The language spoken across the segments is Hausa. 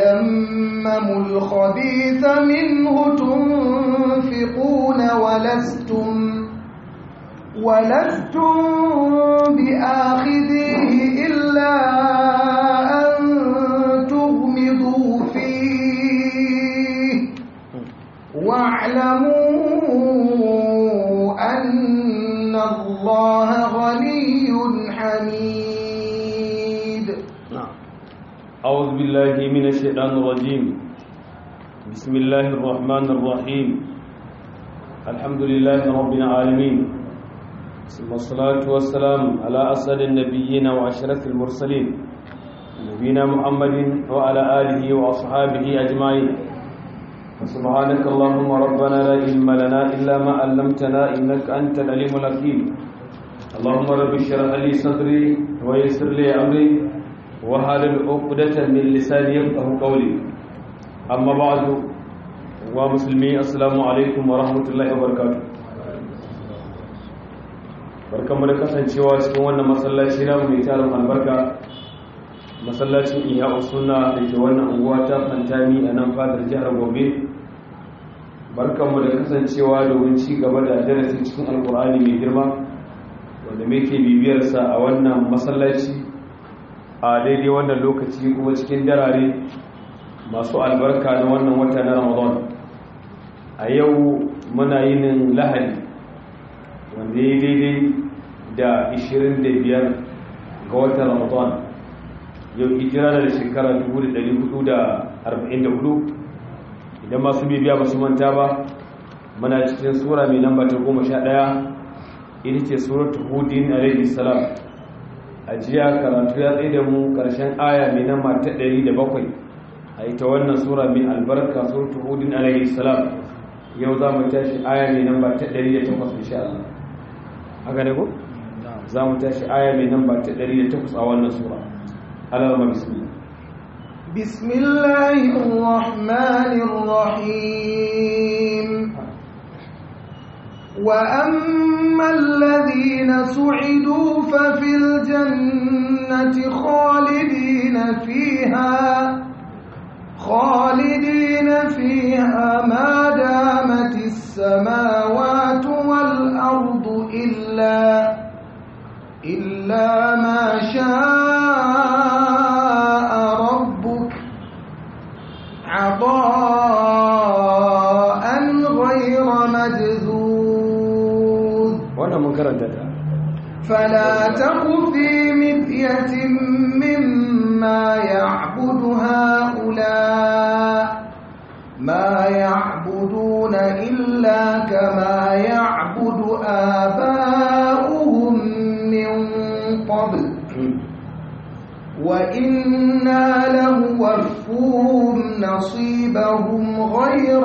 تيمموا الخبيث منه تنفقون ولستم ولستم بآخذيه إلا أن تغمضوا فيه واعلموا أن الله غني حميد أعوذ بالله من الشيطان الرجيم بسم الله الرحمن الرحيم الحمد لله رب العالمين ثم الصلاة والسلام على أسد النبيين وأشرف المرسلين نبينا محمد وعلى آله وأصحابه أجمعين سبحانك اللهم ربنا لا علم لنا إلا ما علمتنا إنك أنت العليم الحكيم اللهم رب اشرح لي صدري ويسر لي أمري وحلل عقدة من لساني يفقهوا قولي أما بعد ومسلمي السلام عليكم ورحمة الله وبركاته barkanmu da kasancewa cikin wannan masallaci namu mai tarin albarka masallacin iya usuna da ke wannan unguwa ta fantami a nan fadar jihar gobe barkanmu da kasancewa domin ci gaba da darasi cikin alkur'ani mai girma wanda muke bibiyarsa a wannan masallaci a daidai wannan lokaci kuma cikin darare masu albarka na wannan wata na ramadan a yau muna yinin lahadi wanda ya daidai da 25 ga watan ramadan yau hijira da shekara 1444 idan masu bibiya ba su manta ba muna cikin sura mai namba ta 11 ita ce suratul hudin alaihi salam a jiya karatu ya tsaye da mu karshen aya mai namba ta 107 a ita wannan sura mai albarka suratul hudin alaihi salam yau za mu tashi aya mai namba ta 108 insha Allah haka ne ko za mu tashi aya mai namba ta 108 a wannan sura Allah ma bismillah بسم الله الرحمن الرحيم وأما الذين سعدوا ففي الجنة خالدين فيها خالدين فيها ما دامت السماوات والأرض إلا إلا ما شاء ربك عطاء غير مجذوذ wannan mun karanta ta فلا تك في مذية مما يعبد هؤلاء ما يعبدون إلا كما يعبد آباؤهم من قبل وإنا لنوفوهم نصيبهم غير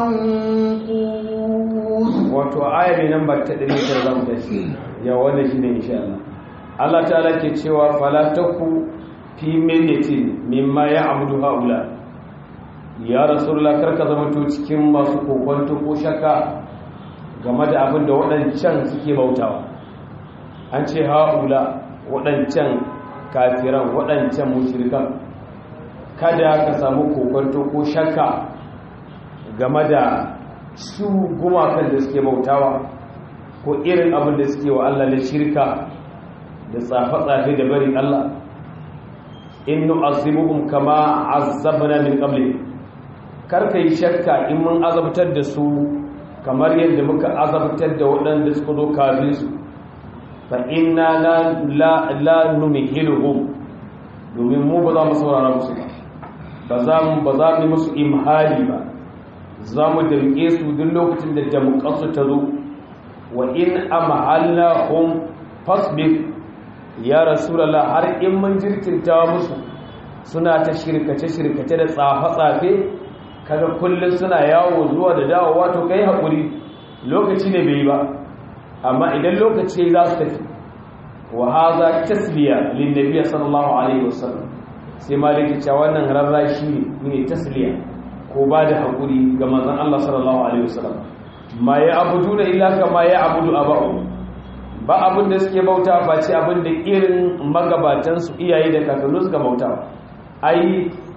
منقوص wato aya mai namba ta 109 za mu tashi ya wannan shine insha Allah Allah ta'ala ke cewa fala taku fi millitin mimma ya'budu haula ya rasulullah karka zama to cikin masu kokonto ko shakka game da abin da waɗancan suke bautawa an ce haula waɗancan kafiran waɗancan mushrikan kada ka samu kokonto ko shakka game da su gumakan da suke bautawa ko irin abin da suke wa Allah na shirka da tsafe-tsafe da barin Allah in nu'azibuhum kama azabna min qabli karka yi shakka in mun azabtar da su kamar yadda muka azabtar da waɗanda suka zo kafin su fa inna la la la numhiluhum domin mu ba za mu saurara musu ba ba za mu ba za mu musu imhali ba za mu damƙe su duk lokacin da damƙarsu ta zo wa in amhallahum fasbir ya rasulallah har in mun jirkinta musu suna ta shirkace-shirkace da tsafe-tsafe kaga kullum suna yawo zuwa da dawowa to kai haƙuri lokaci ne bai ba amma idan lokaci za su tafi wa haza tasliya lin nabiyyi sallallahu alaihi wasallam sai maliki cewa wannan rarrashi ne tasliya ko ba da haƙuri ga manzon Allah sallallahu alaihi wasallam ma ya abudu na illa kama ya abudu aba'u ba abin da suke bauta ba ce abin da irin magabatansu iyaye da kakannu suka bauta ai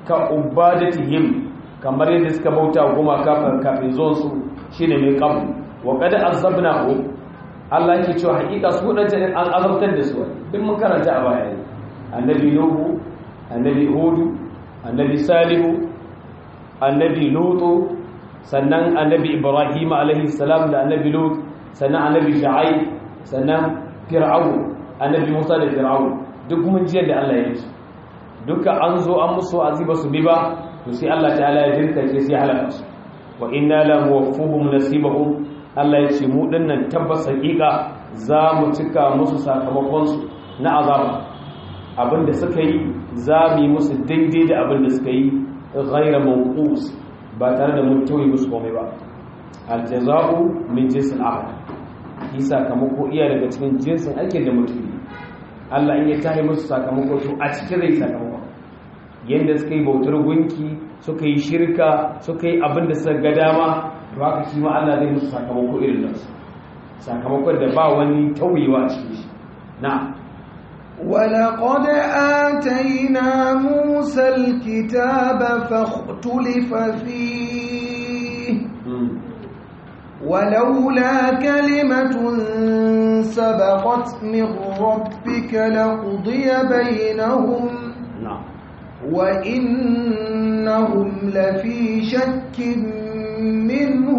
ka ubadatihim kamar yadda suka bauta goma kafin kafin zuwan su shine mai qabl wa qad azabnahu Allah yake cewa hakika su wadanda an azabtar da su duk mun karanta a baya annabi nuhu annabi hudu annabi salihu annabi lutu sannan annabi ibrahim alaihi salam da annabi lut sannan annabi shu'aib sannan fir'aun annabi musa da fir'aun duk mun ji da Allah ya yi duka an zo an musu aziba su bi ba to sai Allah ta'ala ya dirka ke sai halaka su wa inna la muwaffuhum nasibahum Allah ya ce mu dinnan tabbas hakika za mu cika musu sakamakon su na azaba abinda suka yi za mu yi musu daidai da abinda suka yi ghaira mawqus ba tare da mun tauye musu komai ba aljaza'u min jinsil amal shi sakamako iya daga cikin jinsin aikin da mutum yi Allah in ya tahi musu sakamako to a cikin zai sakamako yadda suka yi bautar gunki suka yi shirka suka yi abin da suka ga dama to haka shi ma Allah zai musu sakamako irin nan sakamakon da ba wani tauyewa a cikin shi na ولقد آتينا موسى الكتاب فاختلف فيه ولولا كلمة سبقت من ربك لقضي بينهم نعم وإنهم لفي شك منه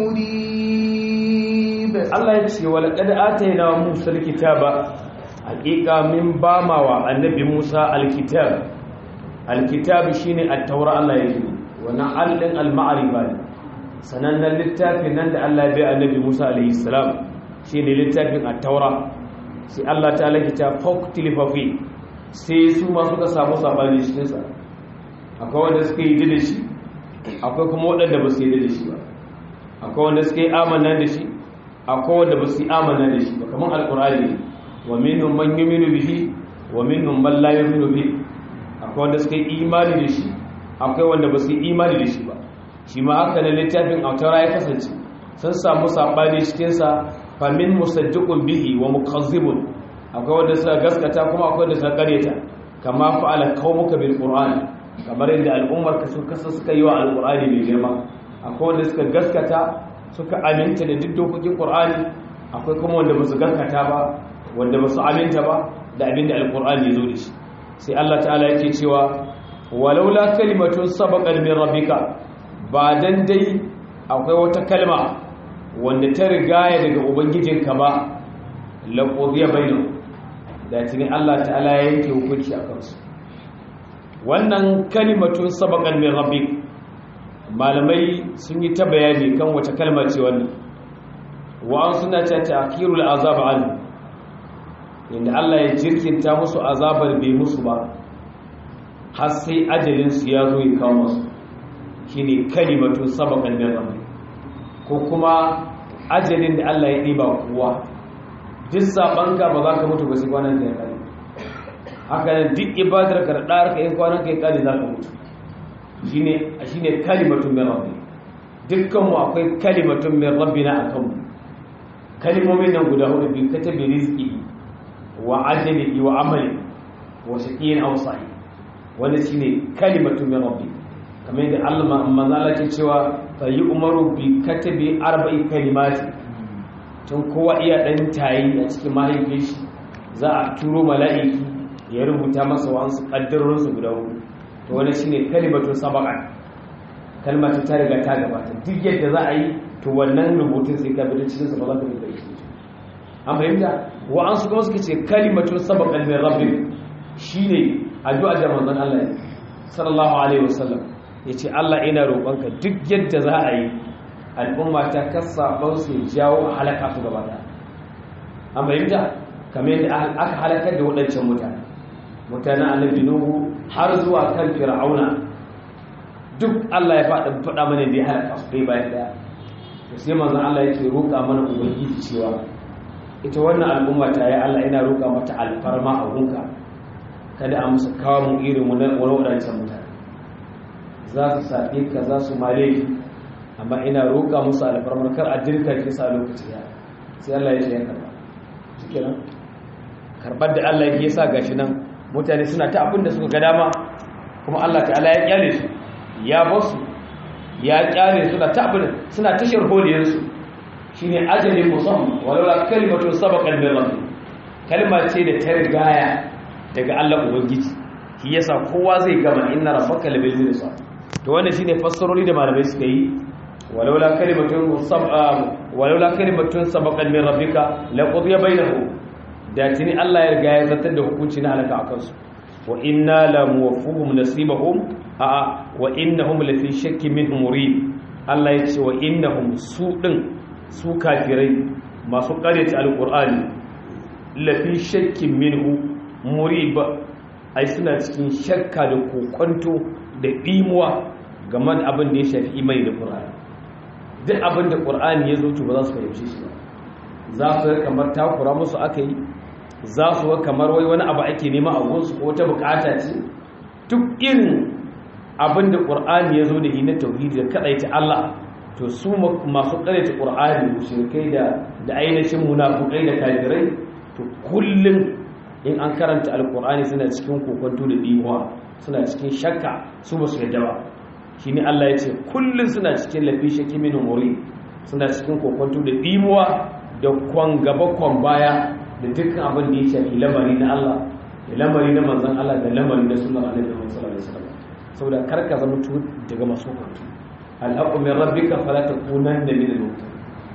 مريب Allah ya ce wa laqad atayna Musa alkitaba haqiqa min bamawa annabi Musa alkitab alkitab shine at-taura Allah ya ce wannan allin al-ma'rifa ne sanannen littafin nan da Allah ya bai annabi Musa alaihi salam shine littafin at-taura sai Allah ta laki ta faqtilifa fi sai su ma suka samu sabani cikin sa akwai wanda suka yi da shi akwai kuma waɗanda ba su yi da shi ba akwai wanda suka yi amanna da shi akwai wanda ba su yi amanna da shi ba kamar alkur'ani wa minhum man yu'minu bihi wa minhum man la yu'minu bihi akwai wanda suka yi imani da shi akwai wanda ba su yi imani da shi ba shi ma haka ne littafin autara ya kasance sun samu sabani cikin sa fa min musaddiqun bihi wa mukazzibun akwai wanda suka gaskata kuma akwai wanda suka karyata kama fa'ala qaumuka bil qur'an kamar yadda al'ummar ka suka suka yi wa alqur'ani mai girma akwai wanda suka gaskata suka aminta da duk dokokin qur'ani akwai kuma wanda ba su gaskata ba wanda ba su aminta ba da abinda alqur'ani ya zo da shi sai Allah ta'ala yake cewa walaula kalimatun sabaqat min rabbika ba dan dai akwai wata kalma wanda ta rigaya daga ubangijinka ba laqudiya bainu da tuni Allah ta'ala ya yanke hukunci a kansu wannan kalimatun sabaqat min rabbik malamai sun yi ta bayani kan wata kalma ce wannan wa'an suna ta ta'khirul azab an inda Allah ya jirkinta musu azabar bai musu ba har sai ajalin su ya zo ya kawo musu shine kalimatun sabaqan min rabbik ko kuma ajalin da Allah ya diba kowa duk sabanka ba za ka mutu ba sai kwanan ka ya kare haka nan duk ibadar ka da ɗar ka yin kwanan ka ya kare za ka mutu shine shine kalimatun min rabbi dukkan mu akwai kalimatun min rabbina akan mu kalimomin nan guda hudu bi katabi rizqi wa ajalihi wa amali wa shaqiyin aw sa'id wannan shine kalimatun min rabbi kamar yadda Allah manzala ke cewa fa yi umaru bi katabi arba'i kalimati tun kowa iya dan tayi a cikin mahaifin shi za a turo mala'iki ya rubuta masa wa'ansu kaddarorin su guda hudu to wannan shine kalimatu sabaqa kalmatu ta riga ta gabata duk yadda za a yi to wannan rubutun sai ka bi cikin sa ba za ka bi da shi an fahimta wa'ansu kuma suka ce kalimatu sabaqan min rabbik shine addu'a da manzon Allah sallallahu alaihi wasallam ya ce Allah ina roƙonka duk yadda za a yi al'umma ta kasa su jawo a halaka su gaba da an fahimta kamar yadda aka halakar da waɗancan mutane mutanen annabi nuhu har zuwa kan fir'auna duk Allah ya faɗa faɗa mana da ya halaka su dai bayan daya to sai manzon Allah yake roƙa mana ubangiji cewa ita wannan al'umma ta yi Allah ina roƙa mata alfarma a gunka kada a musu kawo mu irin wani waɗancan mutane za su saɓe ka za su male ki amma ina roƙa musu alfarmar kar a jirka ki sa lokaci ya sai Allah ya ce ya karba shike nan karbar da Allah ya sa gashi nan mutane suna ta abin da suka ga dama kuma Allah ta'ala ya kyale su ya basu ya kyale su da tabin suna tashar holiyarsu shine ajalin musamman walaula kalimatu sabaqan min rabbik kalma ce da ta rigaya daga Allah ubangiji shi yasa kowa zai gama inna rabbaka labil mirsad to wannan shine fassaroli da malamai suka yi walaula kalimatun sab'a walaula kalimatun sabaqan min rabbika laqudiya bainahum da tuni Allah ya riga ya zartar da hukunci na halaka akan su wa inna la muwaffuhum nasibahum a wa innahum la fi shakkin minhum murid Allah ya ce wa innahum su din su kafirai masu karyata alqur'ani la fi shakkin minhu murib ai suna cikin shakka da kokonto da dimuwa game da abin da ya shafi imani da qur'ani duk abin da qur'ani ya zo to ba za su fahimci shi ba za su kamar takura musu aka yi za su ga kamar wai wani abu ake nema a gunsu ko ta bukata ce duk irin abin da ƙur'ani ya zo da yi na tauhidi da kaɗaita Allah to su masu ƙaraita ƙur'ani mushrikai da da ainihin munafukai da kafirai to kullum in an karanta alƙur'ani suna cikin kokonto da dimuwa suna cikin shakka su ba su yadda ba shine Allah ya ce kullum suna cikin lafi shakki min umuri suna cikin kokonto da dimuwa da kwan gaba kwan baya da dukkan abin da ya shafi lamari na Allah da lamari na manzan Allah da lamari na sunan Annabi Muhammad sallallahu alaihi wasallam saboda karka zama tu daga masu kwantu alhaqu min rabbika fala takunanna min al-mumtarin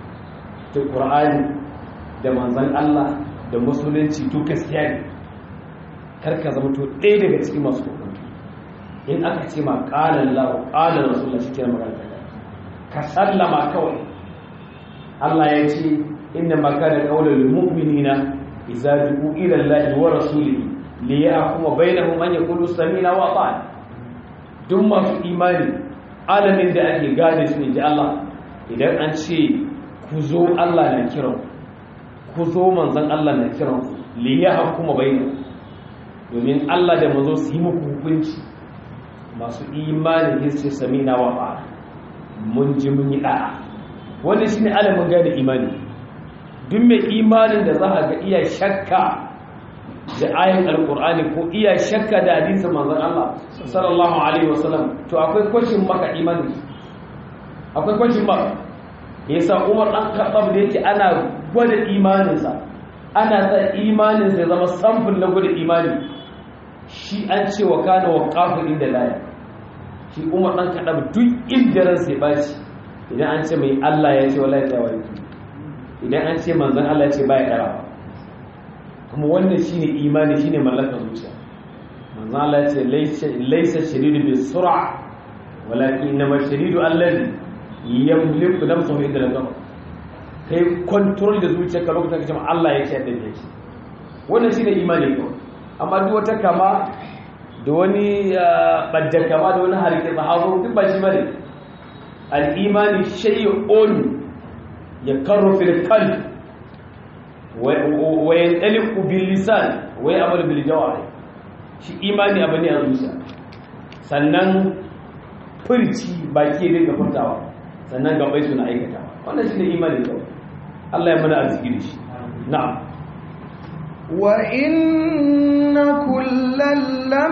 to Qur'ani da manzan Allah da musulunci to gaskiya ne karka zama tu ɗaya daga cikin masu kwantu in aka ce ma qala Allah qala Rasulullah shi ke magana ka sallama kawai Allah ya ce إنما كان قول المؤمنين إذا دعوا إلى الله ورسوله ليحكم بينهم أن يقولوا سمينا وأطعنا duk masu imani alamin da ake gane su ne ji Allah idan an ce ku zo Allah na kiran ku zo manzon Allah na kiran ku li ya hukuma bainu domin Allah da manzo su yi muku hukunci masu imani ne su samina wa fa mun ji mun yi da'a wannan shine alamin gane imani duk mai imanin da za a ga iya shakka da ayin alkur'ani ko iya shakka da hadisin manzon Allah sallallahu alaihi wasallam to akwai kwashin maka imani akwai kwashin maka yasa Umar dan Khattab da yake ana gwada imaninsa ana sa imaninsa ya zama samfin na gwada imani shi an ce wa kana waqafin inda laya shi Umar dan Khattab duk inda ran sai bashi idan an ce mai Allah ya ce wallahi ta wai idan an ce manzan Allah ce baya ɗara kuma wannan shine imani shine mallakar zuciya manzan Allah ce laisa shadidu bi sur'a walakin inma shadidu allazi yamliku nafsuhu inda al kai control da zuciyarka lokacin da kace Allah ya ce da yake wannan shine imani ko amma duk wata kama da wani badda kama da wani harke sahabu duk ba shi bane al-imani shay'un يكر في القلب وينطلق باللسان ويعمل بالجوارح shi imani abu ne a zuciya sannan furci baki ya dinga furtawa sannan gabai suna aikata wannan shi ne imani kawai Allah ya mana arziki da shi na'am wa inna kullal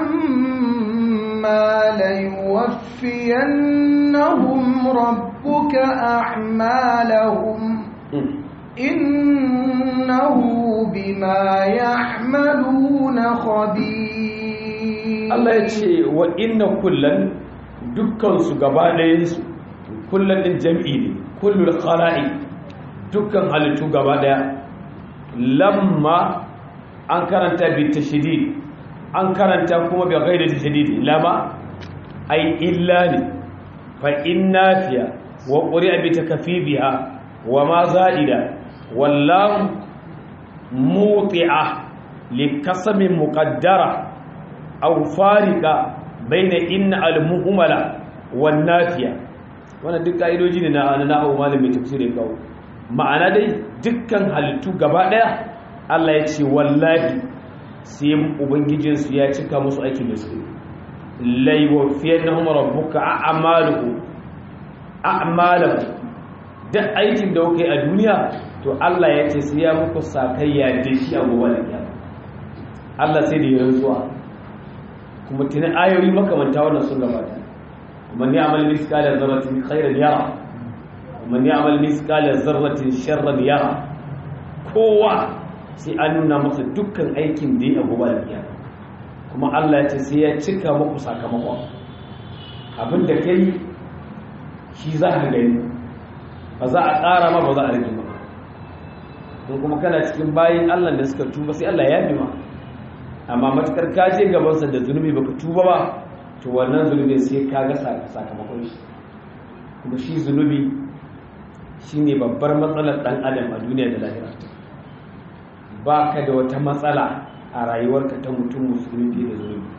lamma la yuwaffiyannahum rabbuka a'malahum innahu bima ya'maluna khabir Allah ya ce wa inna kullan dukkan su gaba ɗayan su kullan din jam'i ne kullul khala'i dukkan halittu gaba ɗaya lamma an karanta bi tashdid an karanta kuma bi ghairi tashdid lama ai illa ne fa innafiya wa quri'a bi takfibiha wa ma za'ida wallahu muti'a li qasamin muqaddara aw farika baina inna al-muhmala wan nafiya wannan duk kaidoji ne na na hawo malamin tafsiri kawo ma'ana dai dukkan halittu gaba daya Allah ya ce wallahi sai ubangijin su ya cika musu aikin da su lai wafiyannahum rabbuka a'maluhu a'maluhu duk aikin da kuka yi a duniya to Allah ya ce sai ya muku sakayya da shi a gobe da kiyama Allah sai da ya rantsuwa kuma tuni ayoyi makamanta wannan sun gabata man ya'mal mithqala dharratin khairan yara man ya'mal mithqala dharratin sharran yara kowa sai an nuna masa dukkan aikin da ya gobe da kuma Allah ya ce sai ya cika muku sakamakon abin da kai shi za ka gani ba za a ƙara ma ba za a rage ba in kuma kana cikin bayin Allah da suka tuba sai Allah ya bi ma amma matukar ka je gabansa da zunubi baka tuba ba to wannan zunubi sai ka ga sakamakon shi kuma shi zunubi shine babbar matsalar dan adam a duniya da lahira ba ka da wata matsala a rayuwarka ta mutum musulmi fiye da zunubi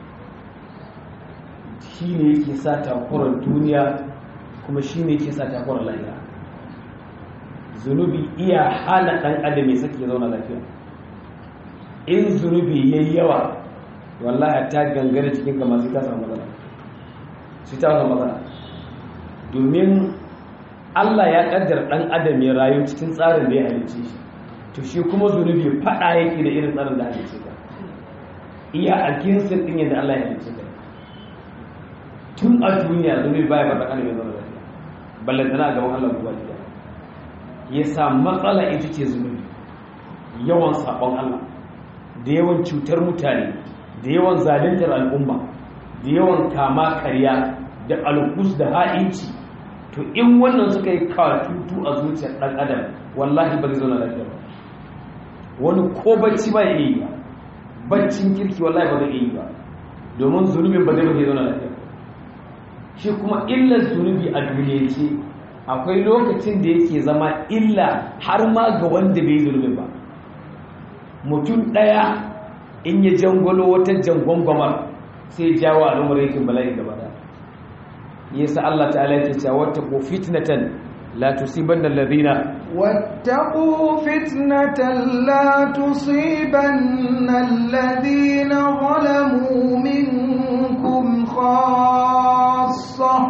shi ne yake sa takurar duniya kuma shi ne yake sa takurar lahira zunubi iya hana ɗan adam ya sake zauna lafiya in zunubi ya yi yawa wallahi ta gangare cikin kama sai ta samu matsala sai ta samu matsala domin allah ya ƙaddar ɗan adam ya rayu cikin tsarin da ya halicce shi to shi kuma zunubi faɗa yake da irin tsarin da halicce ka iya a kinsin ɗin yadda allah ya halicce ka tun a duniya zunubi baya ba ɗan adam ya zauna lafiya ballantana a gaban allah ba ɗaya ya sa matsala ita ce zunubi yawan sabon Allah da yawan cutar mutane da yawan zaluntar al'umma da yawan kama karya da alkus da ha'inci to in wannan suka yi katutu a zuciyar ɗan adam wallahi ba zai zauna lafiya ba wani ko bacci ba ya yi ba baccin kirki wallahi ba zai yi ba domin zunubin ba zai ba zai zauna lafiya shi kuma illar zunubi a duniya ce akwai lokacin da yake zama illa har ma ga wanda bai zulmi ba mutum ɗaya in ya jangolo wata jangwangwamar sai jawo al'ummar yakin bala'i gaba da yasa Allah ta'ala yake cewa wata ko fitnatan la tusibanna alladhina wattaqu fitnatan la tusibanna alladhina zalamu minkum khassa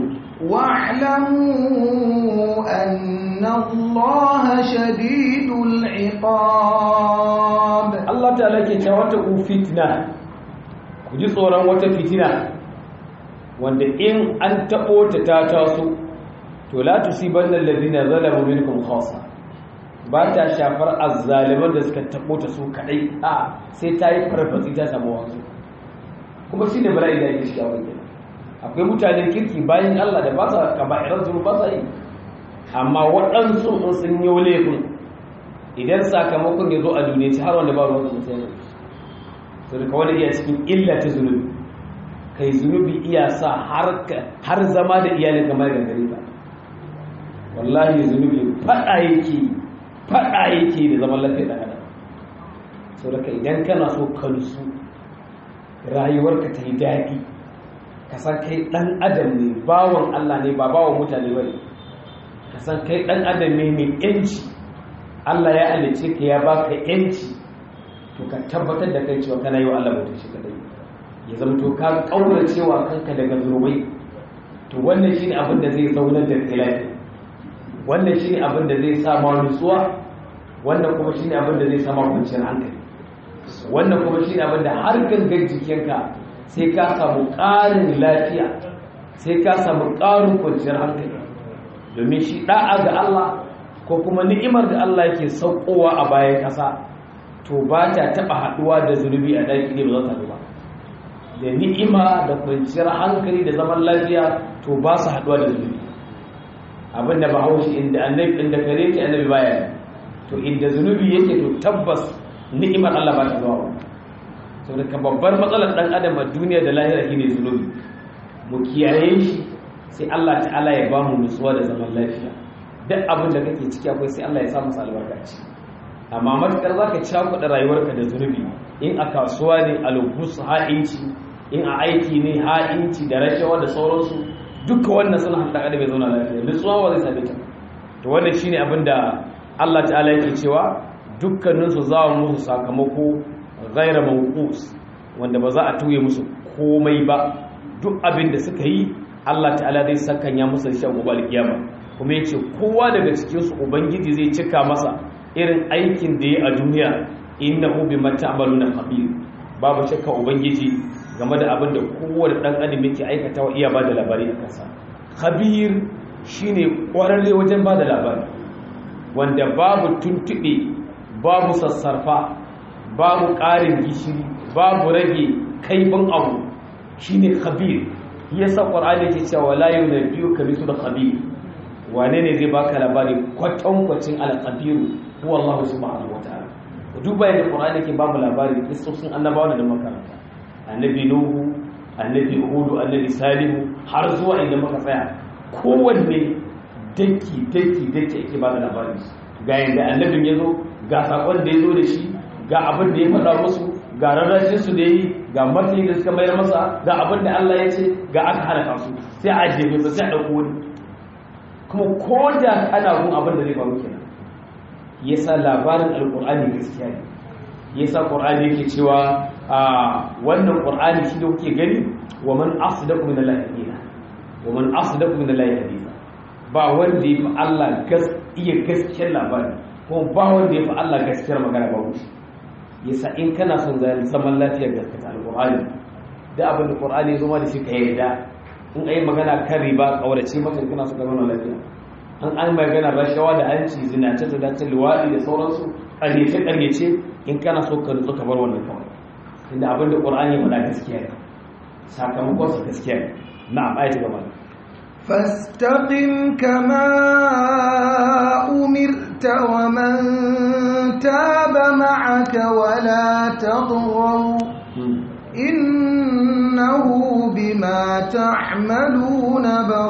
واعلموا أن الله شديد العقاب الله تعالى كتواتقوا فتنة kuji tsoron wata fitina wanda in an taɓo ta ta taso to la tusibanna alladhina zalamu minkum khassa ba ta shafar azzaliman da suka taɓo ta su kadai a sai ta yi farfatsi ta samu wasu kuma shine bala'i da yake shiga wannan akwai mutanen kirki bayan Allah da ba sa kaba'irar zuru ba sa yi amma waɗansu in sun yi laifin idan sakamakon ya zo a duniya ci har wanda ba ruwan sun sai su da kawai iya cikin illa ta zunubi kai zunubi iya sa har zama da iyalin kamar da gare ka wallahi zunubi faɗa yake faɗa yake da zaman lafiya da adam sau da idan kana so ka nusu rayuwarka ta yi daɗi ka san kai ɗan adam ne bawon Allah ne ba bawon mutane ba ne ka san kai ɗan adam ne mai yanci Allah ya halice ka ya baka yanci to ka tabbatar da kai cewa kana yi wa Allah mutum shi kadai ya zama to ka kaura cewa kanka daga zurbai to wannan shine abin da zai zaunar da kai lafiya wannan shine abin da zai sa ma nutsuwa wannan kuma shine abin da zai sa ma kwanciyar hankali wannan kuma shine abin da har gangan jikinka sai ka samu ƙarin lafiya sai ka samu ƙarin kwanciyar hankali domin shi ɗa'a ga Allah ko kuma ni'imar da Allah yake saukowa a bayan ƙasa to ba ta taɓa haɗuwa da zunubi a ɗaki ne ba za ta ba da ni'ima da kwanciyar hankali da zaman lafiya to ba su haɗuwa da zunubi abin da ba haushi inda annabi inda kare ce annabi baya to inda zunubi yake to tabbas ni'imar Allah ba ta zuwa ba saboda ka babbar matsalar dan adam a duniya da lahira shine zunubi mu kiyaye shi sai Allah ta'ala ya bamu nutsuwa da zaman lafiya duk abin da kake ciki akwai sai Allah ya sa masa albarka ci amma matukar zaka cakuɗa rayuwarka da zunubi in a kasuwa ne alubus ha'inci in a aiki ne ha'inci da rashawa da sauransu duka wannan suna hada adam ya zauna lafiya nutsuwa ba zai same ta to wannan shine abin da Allah ta'ala yake cewa dukkaninsu za mu musu sakamako ghaira mawqus wanda ba za a tuye musu komai ba duk abin da suka yi Allah ta'ala zai sakanya musu shi a gobe alkiyama kuma yace kowa daga cikin su ubangiji zai cika masa irin aikin da ya a duniya innahu bima ta'maluna khabir babu shakka ubangiji game da abin da kowane ɗan adam yake aikata wa iya ba da labari a kansa khabir shine ƙwararre wajen ba da labari wanda babu tuntuɓe babu sassarfa babu ƙarin gishiri babu rage kaifin abu shine khabir yasa qur'ani yake cewa la yunabbiyu ka bisu da khabir wane ne zai baka labari kwatankwacin al-khabir huwa Allah subhanahu wataala duba yadda qur'ani yake ba mu labari kissosin annabawa da makaranta annabi nuhu annabi hudu annabi salihu har zuwa inda muka tsaya kowanne daki daki daki ake ba da labari ga yadda annabin ya zo ga sakon da ya zo da shi ga abin da ya faɗa musu ga rarrashin su da yi ga martani da suka mayar masa ga abin da Allah ya ce ga aka halaka su sai a jefe ba sai a ɗauko wani kuma ko da kana gun abin da zai faru kenan yasa labarin alƙur'ani gaskiya ne yasa ƙur'ani yake cewa a wannan ƙur'ani shi da kuke gani wa man asdaqu min Allah hadisa wa man asdaqu min Allah hadisa ba wanda ya fi Allah iya gaskiyar labari ko ba wanda ya fi Allah gaskiyar magana ba wuce yasa in kana son zaman lafiyar gaskata alƙur'ani da abin da ƙur'ani zama da shi ka yarda in ayi magana kan riba kaurace maka kana so ka zauna lafiya an an magana rashawa da hanci zinace da dace luwaɗi da sauransu ƙaryace ƙaryace in kana so ka nutsu ka bar wannan kawai inda abin da ƙur'ani ya faɗa gaskiya ne sakamakon sa gaskiya ne na'am ayati gaba فاستقم كما أمرت ومن تاب معك ولا تطغوا إنه بما تعملون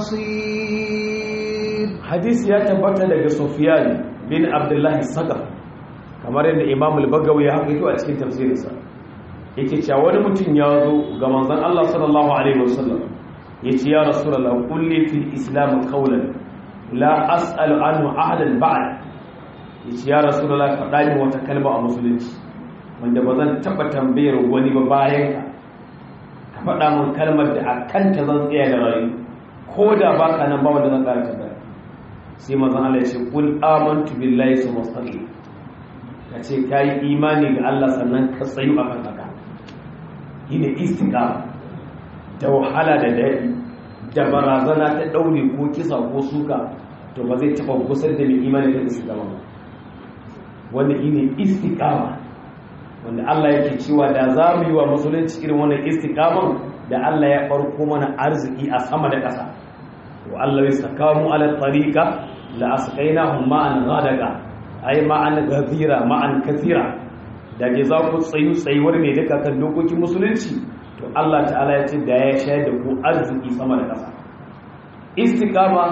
بصير حديث يا تبت daga Sufyan bin Abdullah Saqaf kamar yadda Imam al-Bagawi ya haƙito a cikin tafsirinsa yake cewa wani mutum ya zo ga manzon Allah sallallahu alaihi wasallam yace ya rasulullah kulli fil islam qawlan la as'alu anhu ahadan ba'd yace ya rasulullah faɗa min wata kalma a musulunci wanda ba zan taɓa tambayar wani ba bayan ka ka faɗa min kalmar da a kanta zan tsaya da rayu ko da ba ka nan ba wanda zan ƙara tambaya sai mazan Allah ya ce kul amantu billahi su mustaqim ka ce ka yi imani ga Allah sannan ka tsayu a kan haka yi ne istiqama da wahala da daɗi da barazana ta ɗaure ko kisa ko suka to ba zai taɓa gusar da mai imani da istiqama ba wanda yi ne istiqama wanda Allah yake cewa da za mu yi wa musulunci irin wannan istiqaman da Allah ya farko mana arziki a sama da ƙasa wa Allah ya saka mu ala tariqa la asqainahum ma'an ghadaqa ay ma'an ghazira ma'an kathira da ke za ku tsayu tsayuwar ne duka kan dokokin musulunci to Allah ta'ala ya ce da ya shayar da ku arziki sama da ƙasa istiqama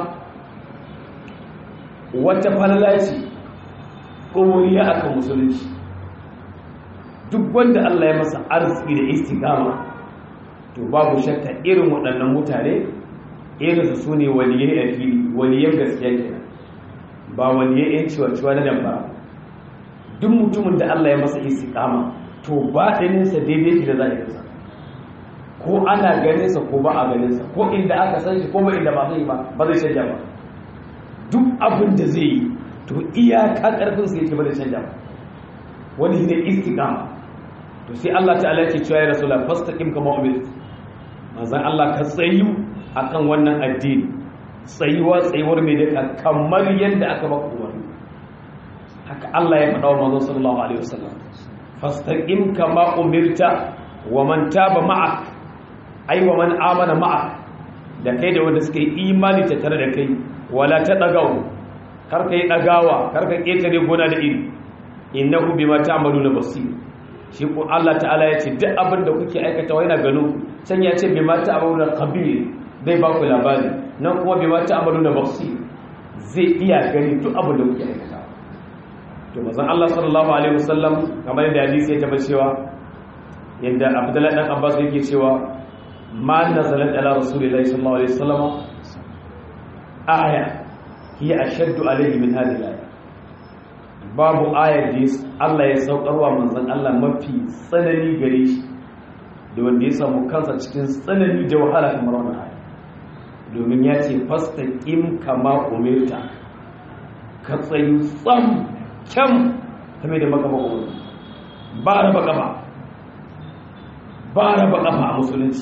wata falala ce ɗoriya akan musulunci duk wanda Allah ya masa arziki da istiqama to babu shakka irin waɗannan mutane irin su sune waliyai a fili waliyan gaskiya kenan ba waliyai yan ciwa-ciwa na damfara duk mutumin da Allah ya masa istiqama to ba ɗaninsa daidai shi da zahirinsa ko ana ganinsa ko ba a ganinsa ko inda aka san shi ko ba inda ba zai ba ba zai canja ba duk abin da zai yi to iyaka ƙarfinsa yake ba zai canja ba wani ne istiqama to sai Allah ta'ala yake cewa ya rasula fastaqim kama umirt manzon Allah ka tsayu akan wannan addini tsayuwa tsayuwar mai daka kamar yadda aka baka umarni haka Allah ya faɗa wa manzon sallallahu alaihi wasallam fastaqim kama umirta wa man taba ma'ak ai wa man amana ma'ak da kai da wanda suka yi imani ta tare da kai wala ta dagawo kar ka yi dagawa kar ka ketare gona da iri innahu bima ta'maluna basir shi ko Allah ta'ala ya ce duk abin da kuke aikatawa yana gano can ya ce bima ta'maluna khabir zai ba ku labari nan kuma bima ta'maluna basir zai iya gani duk abin da kuke aikatawa to manzon Allah sallallahu alaihi wasallam kamar da hadisi ya tabbata cewa yadda Abdullahi dan Abbas yake cewa ma nazalat ala rasulillahi sallallahu alaihi wasallam aya hiya ashaddu alaihi min hadhihi al babu ayar da Allah ya saukarwa manzon Allah mafi tsanani gare shi da wanda ya samu kansa cikin tsanani da wahala kamar wannan aya domin ya ce fastaqim kama umirta ka tsayi tsam kyam kame da maka maka ba raba gaba ba raba kafa a musulunci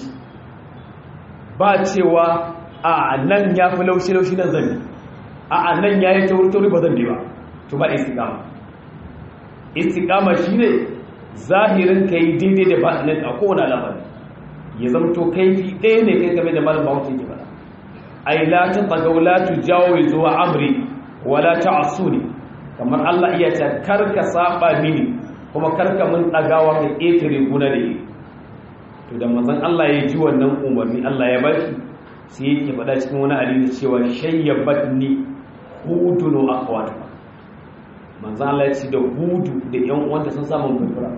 ba cewa a nan ya fi laushi-laushi nan zan a nan ya yi tauri-tauri ba zan bi ba to ba istiqama istiqama shine zahirin ka yi daidai da baɗinin a kowane alamari ya zamto kaifi ɗaya ne kai game da malam bawon ke faɗa ai la ta tsagau la tu jawo zuwa amri wala ta asuni kamar Allah iya ta karka saba mini kuma karka mun ɗagawa ka ƙetare guna da yi to da manzon Allah ya ji wannan umarni Allah ya bashi sai yake faɗa cikin wani hadisi cewa shayyabatni hudunu akhwatu manzon Allah ya ce da hudu da ƴan uwanta sun samu gafara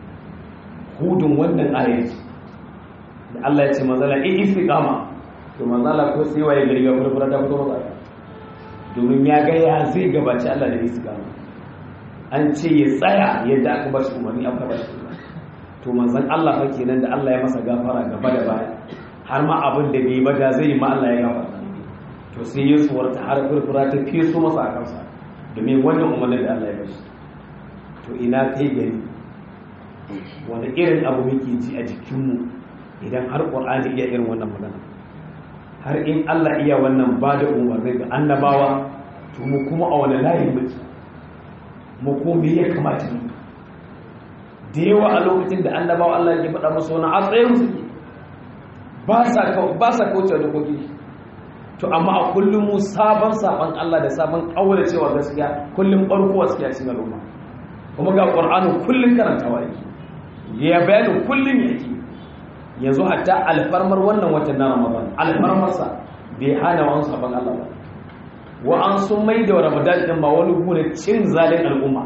hudun wannan ayati da Allah ya ce manzon Allah in istiqama to manzon Allah ko sai waye gari ga furfura da fito masa domin ya ga ya zai gabaci Allah da istiqama an ce ya tsaya yadda aka ba shi umarni aka ba shi to manzon Allah fa kenan da Allah ya masa gafara gaba da baya har ma abin da bai ba da zai yi ma Allah ya gafara to sai ya tsuwarta har furfura ta feso masa a kansa domin wannan umarnin da Allah ya bashi to ina kai gari wanda irin abu muke ji a jikinmu idan har ƙwar'ani iya irin wannan magana har in Allah iya wannan ba da umarni ga annabawa to mu kuma a wani layin muke mu ko me ya kamata mu da yawa a lokacin da annabawa Allah ya faɗa musu wani a tsayin su ba sa ba sa kauce da koki to amma a kullum mu sabon sabon Allah da sabon kaura cewa gaskiya kullum barko gaskiya cikin al'umma kuma ga Qur'ani kullum karantawa yake ya bayani kullum yake yanzu hatta alfarmar wannan watan na Ramadan alfarmarsa bai hana wani sabon Allah ba wa an sun mai da Ramadan din ba wani gune cin zalin al'umma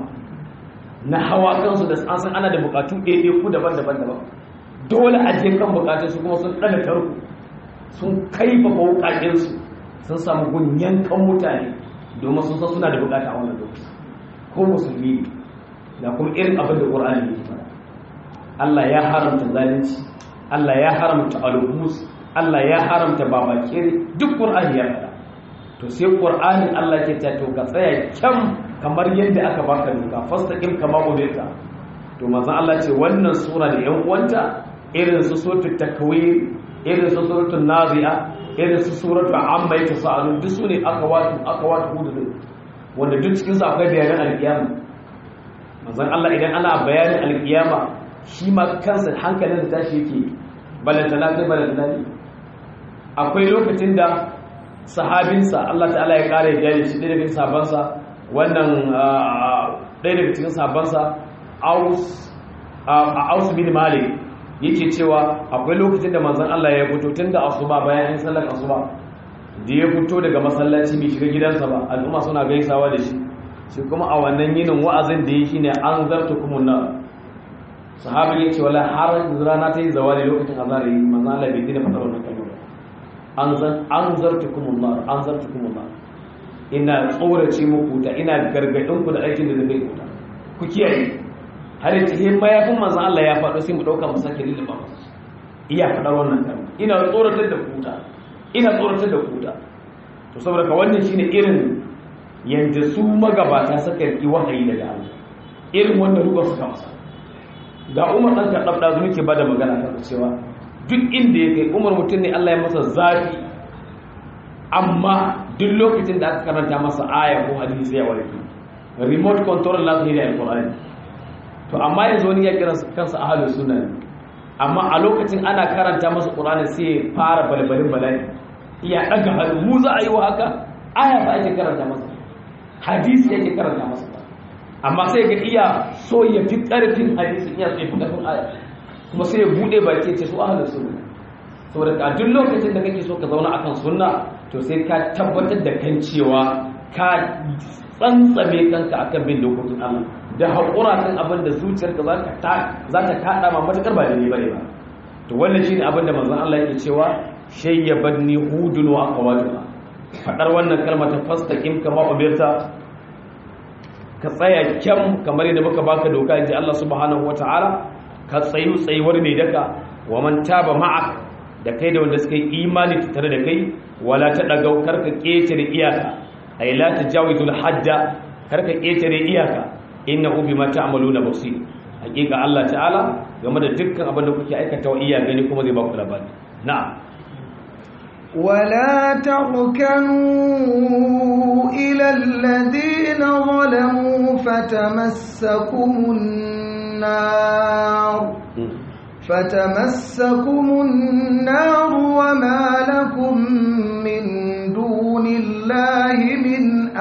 na hawa kansu da an san ana da bukatu ɗaya ku daban-daban daban dole a je kan bukatun su kuma sun ɗaga tarku sun kaifa wukakinsu sun samu gunyan kan mutane domin sun san suna da bukata a wannan lokaci ko musulmi da kuma irin abin da ƙur'ani ya fara Allah ya haramta zalunci Allah ya haramta alhumus Allah ya haramta babakere duk ƙur'ani ya faɗa to sai ƙur'anin Allah ke ta to ka tsaya kyam kamar yadda aka baka doka fastaqim kama umirta to manzo Allah ce wannan sura da yan uwanta irin su suratul takwir irin su suratul nazi'a irin su suratul amma yatasaalun duk sune akawatu akawatu hudu wanda duk cikin su akwai bayanan alkiyama manzon Allah idan ana bayanin alkiyama shi ma kansa hankalin da tashi yake balantana kai balantana ne akwai lokacin da sahabinsa Allah ta'ala ya kare ya shi ɗaya daga sabansa wannan ɗaya daga cikin sabansa aus aus bin malik yake cewa akwai lokacin da manzon Allah ya fito tun da asuba bayan yin sallar asuba da ya fito daga masallaci bai shiga gidansa ba al'umma suna gaisawa da shi shi kuma a wannan yinin wa'azin da yake ne an zarta kuma na sahabin ya ce wala har rana ta yi zawali lokacin azhar yi manzon Allah bai dina fadar wannan kalma an zan an zarta kuma na an zarta kuma na ina tsorace muku ta ina gargadin ku da aikin da zai ku ku kiyaye har yace he mayafin manzon Allah ya faɗo sai mu dauka mu sake lillaba masa iya faɗar wannan kalma ina tsoratar da kuta ina tsoratar da kuta to saboda ka wannan shine irin yanda su magabata suka yi wahayi daga Allah irin wannan ruwa suka masa ga Umar dan Kaddaf da zuke bada magana kan cewa duk inda ya kai Umar mutum ne Allah ya masa zafi amma duk lokacin da aka karanta masa aya ko hadisi ya warke remote control na zai da alqur'ani to amma yanzu wani ya kira kansa ahalus sunna ne amma a lokacin ana karanta masa qur'ani sai ya fara balbalin bala'i iya daga hannu mu za a yi wa haka aya ba ake karanta masa hadisi yake karanta masa amma sai ga iya so ya fi karfin hadisi iya so ya fi karfin aya kuma sai ya bude baki ce su ahalus sunna saboda a duk lokacin da kake so ka zauna akan sunna to sai ka tabbatar da kan cewa ka tsantsame kanka akan bin dokokin Allah da haƙura kan abin da zuciyarka za ta kaɗa ma matuƙar ba da ne ba ne ba to wannan shi ne abin da manzan Allah yake cewa shayyaban ni hudun wa aqwatuha fadar wannan kalma ta fastaqim kama umirta ka tsaya kyam kamar yadda muka baka doka inji Allah subhanahu wataala ka tsayu tsayuwar ne daka wa man taba ma'ak da kai da wanda suka yi imani tare da kai wala ta dagau karka ketare iyaka ay la tajawizul hadda karka ketare iyaka innahu bima ta'maluna basir hakika Allah ta'ala game da dukkan abin da kuke aikata wa iya gani kuma zai ba ku labari na'am ولا تركنوا إلى الذين ظلموا فتمسكم النار فتمسكم النار وما لكم من دون الله من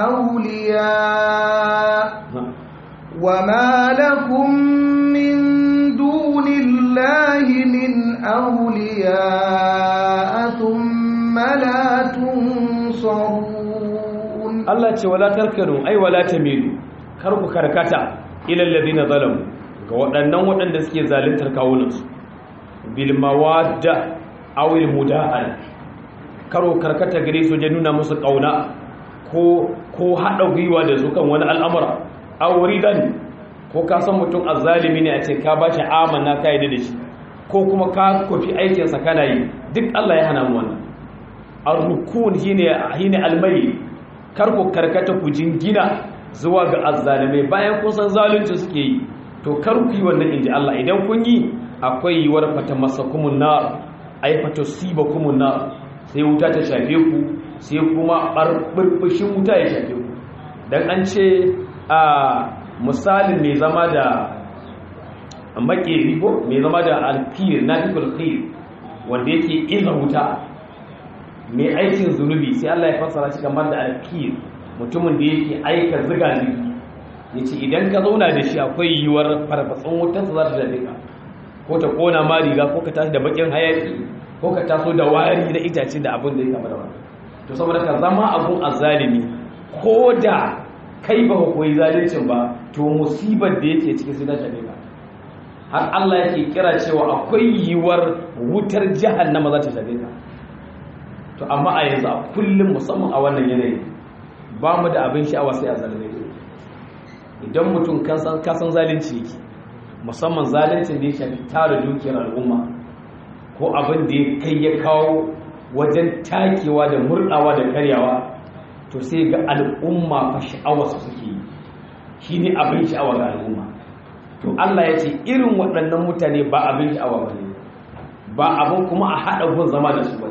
أولياء وما لكم من دون الله من أولياء ثم لا تنصرون Allah ce wala tarkanu ai wala tamilu kar ku karkata ila alladhina zalamu ga waɗannan waɗanda suke zaluntar kawunansu bil mawadda aw al mudahana karo karkata gare su je nuna musu kauna ko ko hada gwiwa da su kan wani al'amura aw ridan ko ka san mutum azzalimi ne a ce ka bashi amana ka yi da shi ko kuma ka kofi aikin sa kana yi duk Allah ya hana mu wannan ar-rukun shine shine almai kar ku karkata ku jingina zuwa ga azzalimai bayan kun san zalunci suke yi to kar ku yi wannan inji Allah idan kun yi akwai yiwuwar fata masakumun nar ai fata sibakumun nar sai wuta ta shafe ku sai kuma barburbushin wuta ya shafe ku dan an ce a misalin mai zama da makeri ko mai zama da alkir nafikul khir wanda yake iza wuta mai aikin zunubi sai Allah ya fassara shi kamar da alkir mutumin da yake aika ziga zigi yace idan ka zauna da shi akwai yiwuwar farfatsun wutar za ta dace ka ko ta kona ma riga ko ka tashi da bakin hayaki ko ka taso da wari na itace da abin da ya kama da wani to saboda ka zama abun azzalimi ko da kai ba ka koyi zalincin ba to musibar da yake cikin sai ta shafe ka har Allah yake kira cewa akwai yiwuwar wutar jahannama za ta shafe ka to amma a yanzu a kullum musamman a wannan yanayi ba mu da abin sha'awa sai a zalime idan mutum kasan kasan zalunci yake musamman zaluncin da ya shafi tara dukiyar al'umma ko abin da ya kai ya kawo wajen takewa da murdawa da karyawa to sai ga al'umma fa sha'awa su suke yi shine abin sha'awa ga al'umma to Allah ya ce irin waɗannan mutane ba abin sha'awa ba ne ba abin kuma a haɗa gun zama da su ba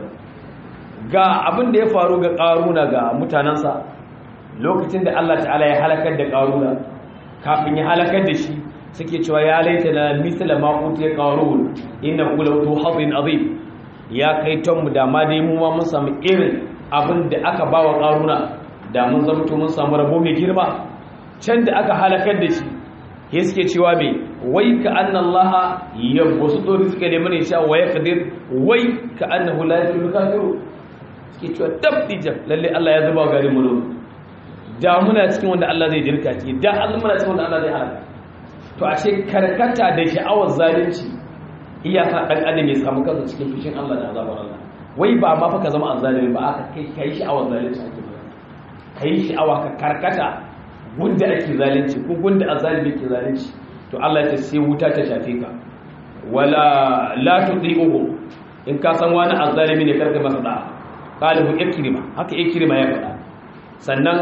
ga abin da ya faru ga ƙaruna ga mutanensa lokacin da Allah ta'ala ya halakar da ƙaruna kafin ya halakar da shi suke cewa ya laita na misala ma utiya qarun inna hu lahu hadin azim ya kai ton mu da ma dai mu ma mun samu irin abin da aka bawa qaruna da mun zamto mun samu rabo mai girma can da aka halakar da shi ya suke cewa me wai ka anna allaha yabsutu rizqa liman yasha wa yaqdir wai ka annahu la yuflihu kafiru suke cewa tabdija lalle Allah ya zuba garin mu da muna cikin wanda Allah zai jirka ce da Allah muna cikin wanda Allah zai halaka to ashe karkata da sha'awar zalunci iyaka dan adam ya samu kansa cikin fushin Allah da azabar Allah wai ba ma fa ka zama azzalimi ba aka kai kai sha'awar zalunci ake ba kai sha'awa ka karkata gunda ake zalunci ko gunda azzalimi ke zalunci to Allah ya ce sai wuta ta shafe ka wala la tudihu in ka san wani azzalimi ne karka masa da qalihu ikrima haka ikrima ya faɗa sannan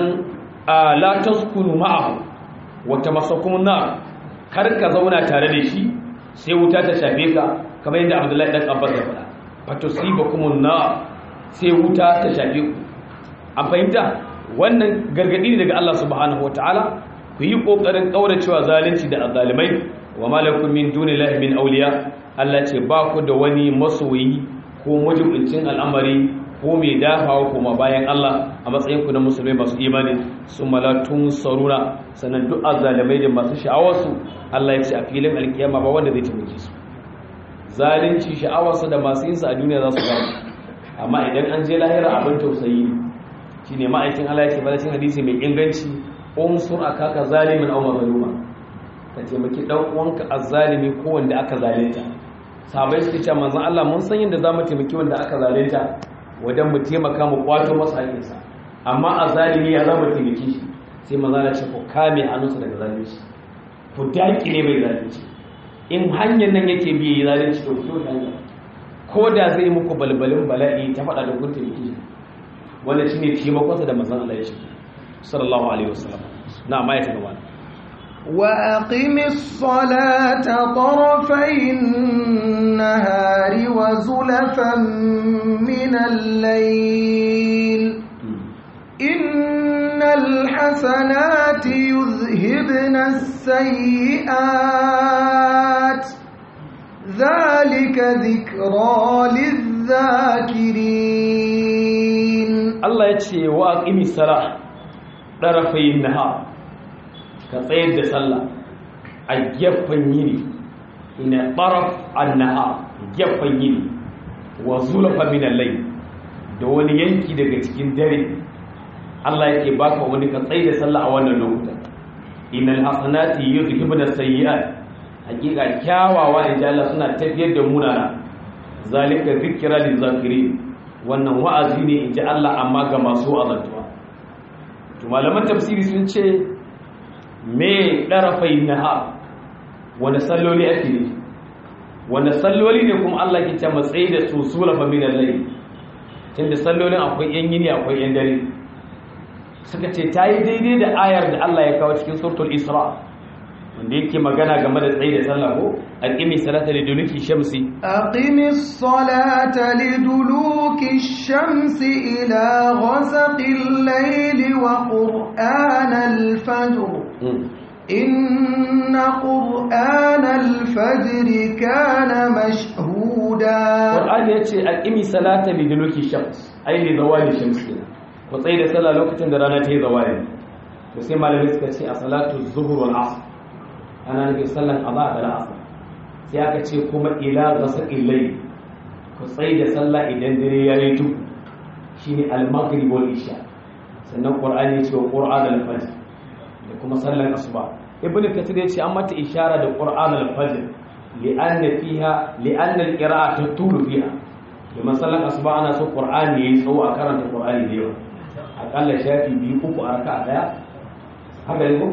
la taskunu ma'ahu wa tamassakum nar kar ka zauna tare da shi sai wuta ta shafe ka kamar yadda abdullahi dan abbas ya faɗa fatusibakum na sai wuta ta shafe ku an fahimta wannan gargadi ne daga Allah subhanahu wataala ku yi kokarin kauracewa zalunci da azalimai wa malakum min dunillahi min awliya Allah ce ba ku da wani masoyi ko majibincin al'amari ko mai dafawa kuma bayan Allah a matsayin ku na musulmai masu imani sun malatun saruna sannan duk azalimai da masu sha'awarsu Allah ya ce a filin alkiyama ba wanda zai taimake su zalunci sha'awarsu da masu yinsa a duniya za su gaba amma idan an je lahira abin tausayi ne shi ne ma'aikin Allah ya ce bada cin hadisi mai inganci unsur akaka zalimin aw mazluma ka taimaki dan uwanka azzalimi ko wanda aka zalunta sahabbai suke cewa manzon Allah mun san yadda zamu taimaki wanda aka zalunta wajen mu taimaka mu kwato masa haƙinsa amma azzalimi ya zama taimaki shi sai manzon Allah ce ku kame hannunsa daga zalunci ku daƙile mai zalunci in hanyar nan yake biye yi zalunci to fito hanya ko da zai muku balbalin bala'i ta faɗa da kun taimaki shi wannan shine taimakonsa da manzon Allah ya shi sallallahu alaihi wasallam na amma ya tabbata وأقم الصلاة طرفي النهار وزلفا من الليل إن الحسنات يذهبن السيئات ذلك ذكرى للذاكرين Allah ya ce wa aqimi salah darafayin nahar ka tsayar da sallah a gefen yini ina taraf an-nahar gefen yini wa zulafa min al-layl da wani yanki daga cikin dare Allah yake baka wani ka tsayar da sallah a wannan lokutan innal hasanati yudhibuna sayyi'at hakika kyawawa inda Allah suna tafiyar da munana zalika zikra lil zakirin wannan wa'azi ne in ji Allah amma ga masu azantuwa to malaman tafsiri sun ce me ɗarafai naha wanda salloli ake ne wanda salloli ne kuma Allah ke ce matsayi da su sula fa min al-layl tunda sallolin akwai yan yini akwai yan dare suka ce ta yi daidai da ayar da Allah ya kawo cikin suratul isra wanda yake magana game da tsayi da sallah ko aqimi salata liduluki shamsi أقم الصلاة لدلوك الشمس إلى غسق الليل وقرآن الفجر إن قرآن الفجر كان مشهودا Qur'an ya ce aqimi salata li duluki shams ai li zawali shams kenan ku tsaye da sallah lokacin da rana ta yi zawali to sai malamai suka ce a salatu zuhur wal asr ana nufin sallan azhar da asr sai aka ce kuma ila ghasaqil layl ku tsaye da sallah idan dare ya yi tuku shine al maghrib wal isha sannan Qur'an ya ce wa Qur'an al fajr da kuma sallan asuba ibnu kathir ya ce an mata ishara da Qur'an al fajr لأن فيها لأن القراءة تطول فيها لما صلى أصبع أنا سو قرآن يسو أكرم القرآن اليوم أقل شافي بيقوك أركع ديا haka yi ko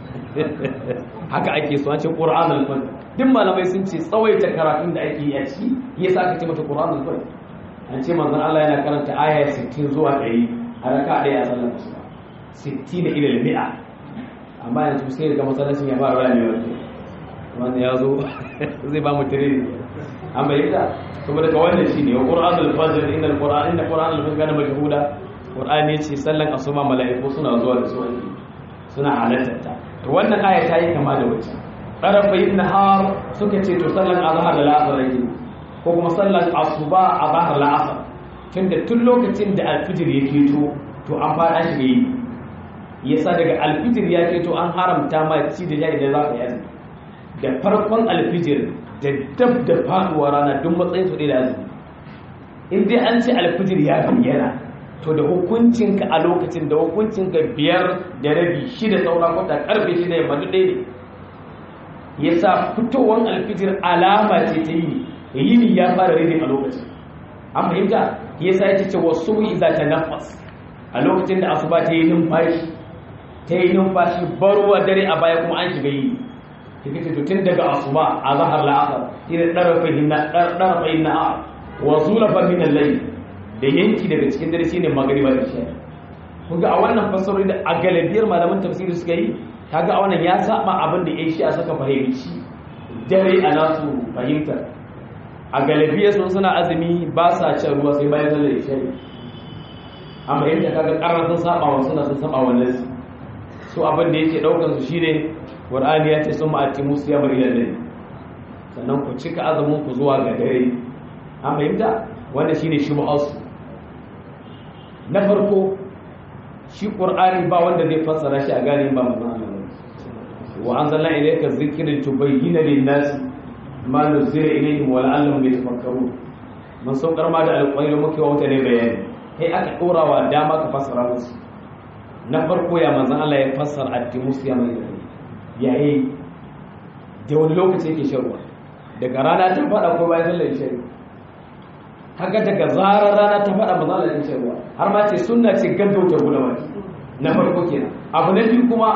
haka ake so an ce Qur'an al-Fajr duk malamai sun ce tsawaita karatun da ake yi a ciki yasa aka ce mata Qur'an al-Fajr an ce manzon Allah yana karanta aya 60 zuwa 100 a raka ɗaya a sallar asuba 60 ila al-mi'a amma yanzu sai ga masallacin ya fara rani wato wanda ya zo zai ba mu tiriri an bayyana saboda ka wannan shine wa qur'an al-fajr inna al-qur'an inna qur'an al-fajr kana mashhuda qur'ani ce sallan asuba mala'iku suna zuwa da su suna halartar ta to wannan aya ta yi kama da wacce tarafa ibn har suka ce to sallan azhar da la'asar yake ko kuma sallan asuba azhar la'asar tunda tun lokacin da al-fajr yake to to an fara shi yi yasa daga al-fajr ya ke to an haramta ma ci da jari da za ka yi azumi da farkon alfijir da dab da faduwa rana duk matsayin su da azumi in dai an ce alfijir ya bayyana to da hukuncinka a lokacin da hukuncinka biyar da rabi shida saura kwata karfe shida yamma duk ɗaya ne ya sa fitowar alfijir alama ce ta yini yini ya fara rage a lokacin an fahimta ya sa ya ce wasu iza ta nafas a lokacin da asuba ta yi numfashi ta yi numfashi barwa dare a baya kuma an shiga yini yake ce tun daga asuba a zahar la'asar ina ɗarfayin na'a wa zulafa min al da yanki daga cikin dare shine magriba da isha kuga a wannan fasarori da a galibiyar malaman tafsiri suka yi kaga a wannan ya saba abin da yayi shi a saka fahimci dare a nasu fahimtar a galibiyar sun suna azumi ba sa cin ruwa sai bayan sallar isha amma yadda kaga karar sun saba wa suna sun saba wannan su abin da yake daukar su shine Qur'ani ya ce sun ma'ati musu ya bari lalle sannan ku cika azumin ku zuwa ga dare an fahimta wanda shine shubhas na farko shi Qur'ani ba wanda zai fassara shi a gane ba manzon Allah wa anzalna ilayka dhikra tubayyana lin-nas ma nuzila ilayhim wa la'allahum yatafakkarun mun saukar ma da alƙawari muke wa mutane bayani kai aka dora wa dama ka fassara musu na farko ya manzon Allah ya fassara at-timus ya mai yayi da wani lokaci yake shan ruwa daga rana ta fada ko bayan sallar isha haka daga zarar rana ta fada ba za a shan ruwa har ma ce sunna ce gaggauta guda baki na farko kenan abu na biyu kuma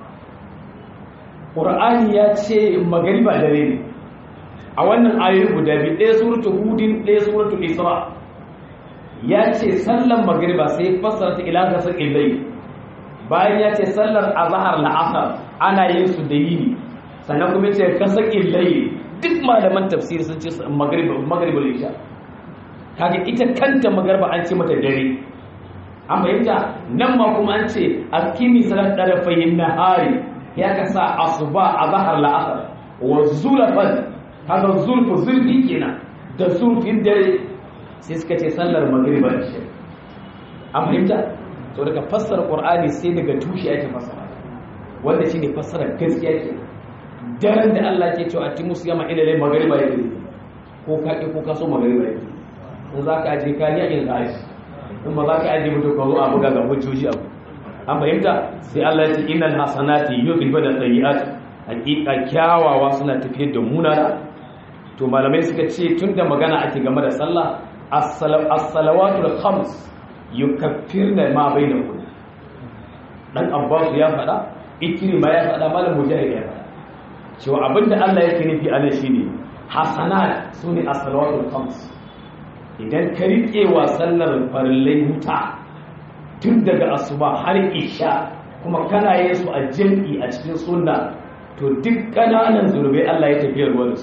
qur'ani ya ce magariba dare ne a wannan ayoyi guda biyu ɗaya suratul hudin ɗaya suratul isra ya ce sallan magariba sai fassara ta ila gasar illai bayan ya ce sallar azhar la'asar ana yin su da yini sannan kuma ce kasakin layi duk malaman tafsiri sun ce magribul isha kaga ita kanta magarba an ce mata dare an fahimta nan ma kuma an ce akimi salat darafayin nahari ya ka sa asuba a zahar la'asar wa zulafan kaga zulfu zulfi kenan da zulfin dare sai suka ce sallar magriba ce an fahimta to daga fassara qur'ani sai daga tushe ake fassara wanda shine fassara gaskiya ke daren da Allah ke cewa atimu siyama ila lay magriba yake ko ka ko ka so magriba yake in za ka aje kariya in ka aje in ba za ka aje mutu ka zo a buga ga hujjoji abu an fahimta sai Allah ya ce innal hasanati yudhibuna sayyi'at hakika kyawawa suna tafiyar da munana to malamai suka ce tunda magana ake game da sallah as-salawatul khams yukaffirna ma bainakum dan Abbas ya faɗa Ikrima ya faɗa malam Mujahid ya faɗa cewa abinda Allah yake nufi a nan shine hasanat sune as-salawatul khams idan ka rike wa sallar farillai wuta tun daga asuba har isha kuma kana yin su a jam'i a cikin sunna to duk kananan zurbai Allah ya tafiya ruwa da su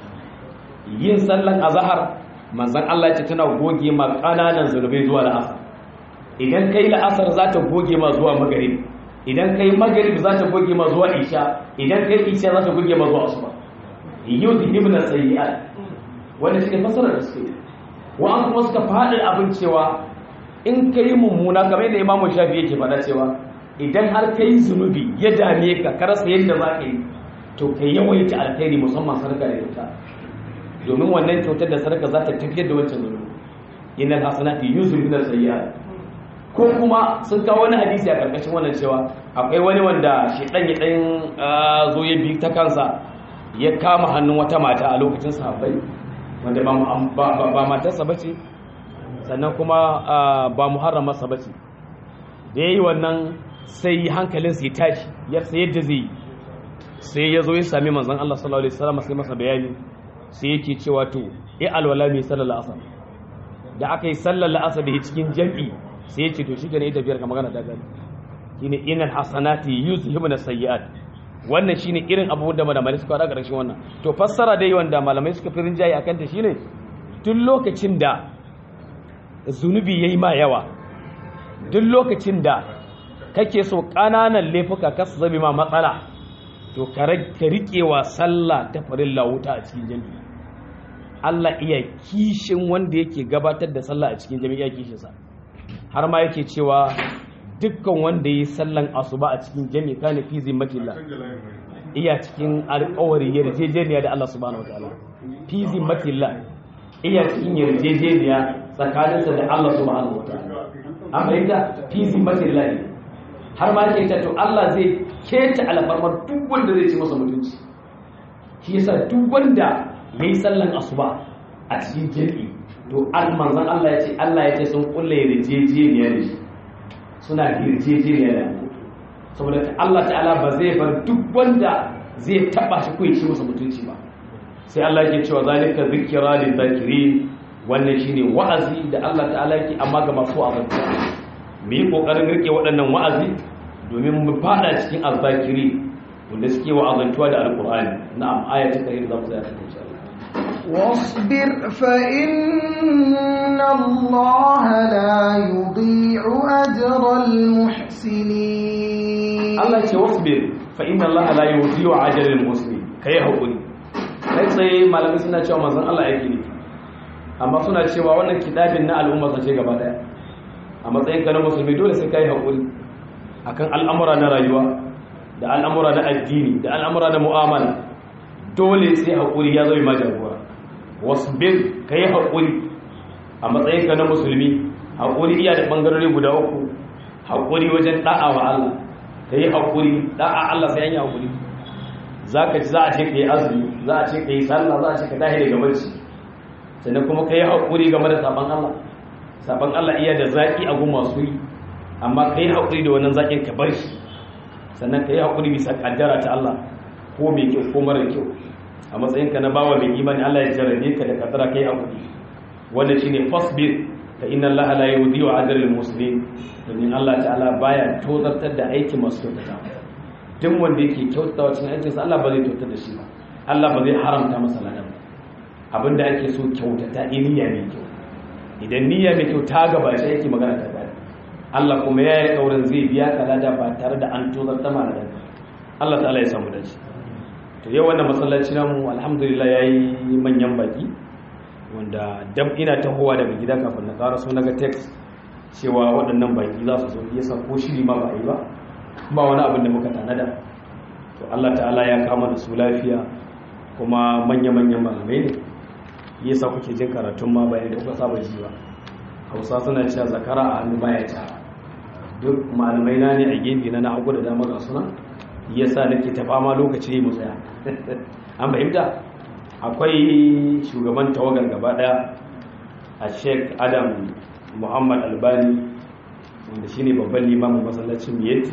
yin sallan azhar manzon Allah ya ce tana goge ma kananan zurbai zuwa la'asar idan kai la'asar za ta goge ma zuwa magrib idan kai magrib za ta goge ma zuwa isha idan kai isha za ta goge ma zuwa asuba yudhibna sayyi'at wanda shi ne fasarar da suke wa'an kuma suka faɗi abin cewa in ka yi mummuna kamar yadda imamu shafi yake faɗa cewa idan har ka yi zunubi ya dame ka ka rasa yadda za ka yi to ka yawaita alkhairi musamman sarka da kyauta domin wannan kyautar da sarka za ta tafiyar da wancan zunubi innal hasanati yuzhibuna sayyi'at ko kuma sun kawo wani hadisi a karkashin wannan cewa akwai wani wanda shedan ya dan zo ya bi ta kansa ya kama hannun wata mata a lokacin sahabbai wanda ba matarsa ba ce sannan kuma ba muharramarsa ba ce da ya yi wannan sai hankalinsa ya tashi ya sai yadda zai sai ya zo ya sami manzan Allah sallallahu Alaihi wasallam sai masa bayani sai yake cewa to ya alwala mai sallar la'asar da aka yi sallar la'asar da ya cikin jam'i sai ya ce to shi gane ya tafiyar ka magana ta gani shine inal hasanati yuzhibuna sayyi'at wannan shine irin abubuwan da malamai suka faɗa ƙarshen wannan to fassara dai wanda malamai suka fi rinjaye akan ta shine duk lokacin da zunubi yayi ma yawa duk lokacin da kake so ƙananan laifuka ka su zabi ma matsala to ka riƙewa sallah ta farilla wuta a cikin jami'i Allah iya kishin wanda yake gabatar da sallah a cikin jami'i kishinsa har ma yake cewa dukkan wanda yi sallan asuba a cikin jami kana fi zimmatillah iya cikin alƙawari yarjejeniya da Allah subhanahu wataala fi zimmatillah iya cikin yarjejeniya tsakaninsa da Allah subhanahu wataala an fahimta fi zimmatillah har ma yake to Allah zai keta alfarmar duk wanda zai ci masa mutunci shi yasa duk wanda yayi sallan asuba a cikin jami'i to manzon Allah ya ce Allah ya ce sun kulle yarjejeniya da shi suna yarjejeniya da saboda Allah ta'ala ba zai bar duk wanda zai taba shi ko ci masa mutunci ba sai Allah yake cewa zalika zikra lil zakirin wannan shine wa'azi da Allah ta'ala yake amma ga masu azanta mu yi kokarin rike waɗannan wa'azi domin mu fada cikin azzakiri wanda suke wa'azantuwa da alqur'ani na'am aya ta kai zamu tsaya ta insha Allah واصبر فإن الله لا يضيع أجر المحسنين Allah ce wasbir fa inna Allah la yudhi'u ajral muslim kai hakuri kai sai malamai suna cewa manzon Allah yake ne amma suna cewa wannan kitabin na al'umma ce gaba daya a matsayin ka na musulmi dole sai kai hakuri akan al'amura na rayuwa da al'amura na addini da al'amura na mu'amala dole sai hakuri ya zama majagora wasbir kai hakuri a matsayin ka na musulmi hakuri iya da bangarori guda uku hakuri wajen da'a wa Allah ka yi haƙuri da'a Allah sai an yi haƙuri za ka ci za a ce ka yi azumi za a ce ka yi sallah za a ce ka tahi daga barci sannan kuma ka yi haƙuri game da saban Allah saban Allah iya da zaƙi a gun masu yi amma ka yi haƙuri da wannan zaƙin ka bar shi sannan ka yi haƙuri bisa ƙaddara ta Allah ko mai kyau ko mara kyau a matsayinka na bawa mai imani Allah ya jarabe ka da ƙaddara ka yi haƙuri wannan shine fasbir fa inna allaha la yudhi'u ajra al-muslimin domin Allah ta'ala baya tozartar da aikin masu kyautata duk wanda yake kyautata cikin aikin sa Allah ba zai tozartar da shi ba Allah ba zai haramta masa ladan ba abinda ake so kyautata niyya mai kyau idan niyya mai kyau ta gaba shi yake magana ta gaba Allah kuma ya yi kaurin zai biya ka lada ba tare da an tozarta ma ladan Allah ta'ala ya samu dace to yau wannan masallaci namu alhamdulillah yayi manyan baki wanda dam ina tahowa daga gida kafin na ƙara so naga text cewa waɗannan baki za su zo yasa ko shiri ma ba a yi ba ba wani abin da muka tanada to Allah ta'ala ya kama da su lafiya kuma manya-manyan malamai ne yasa kuke jin karatun ma bayan da kuka saba ji ba hausa suna cewa zakara a hannu baya ta duk malamai na ne a gefe na na hagu da dama ga suna yasa nake ta fama lokaci mu tsaya an fahimta akwai shugaban tawagar gaba daya a sheik adam muhammad albani wanda shine babban limamin masallacin miyeti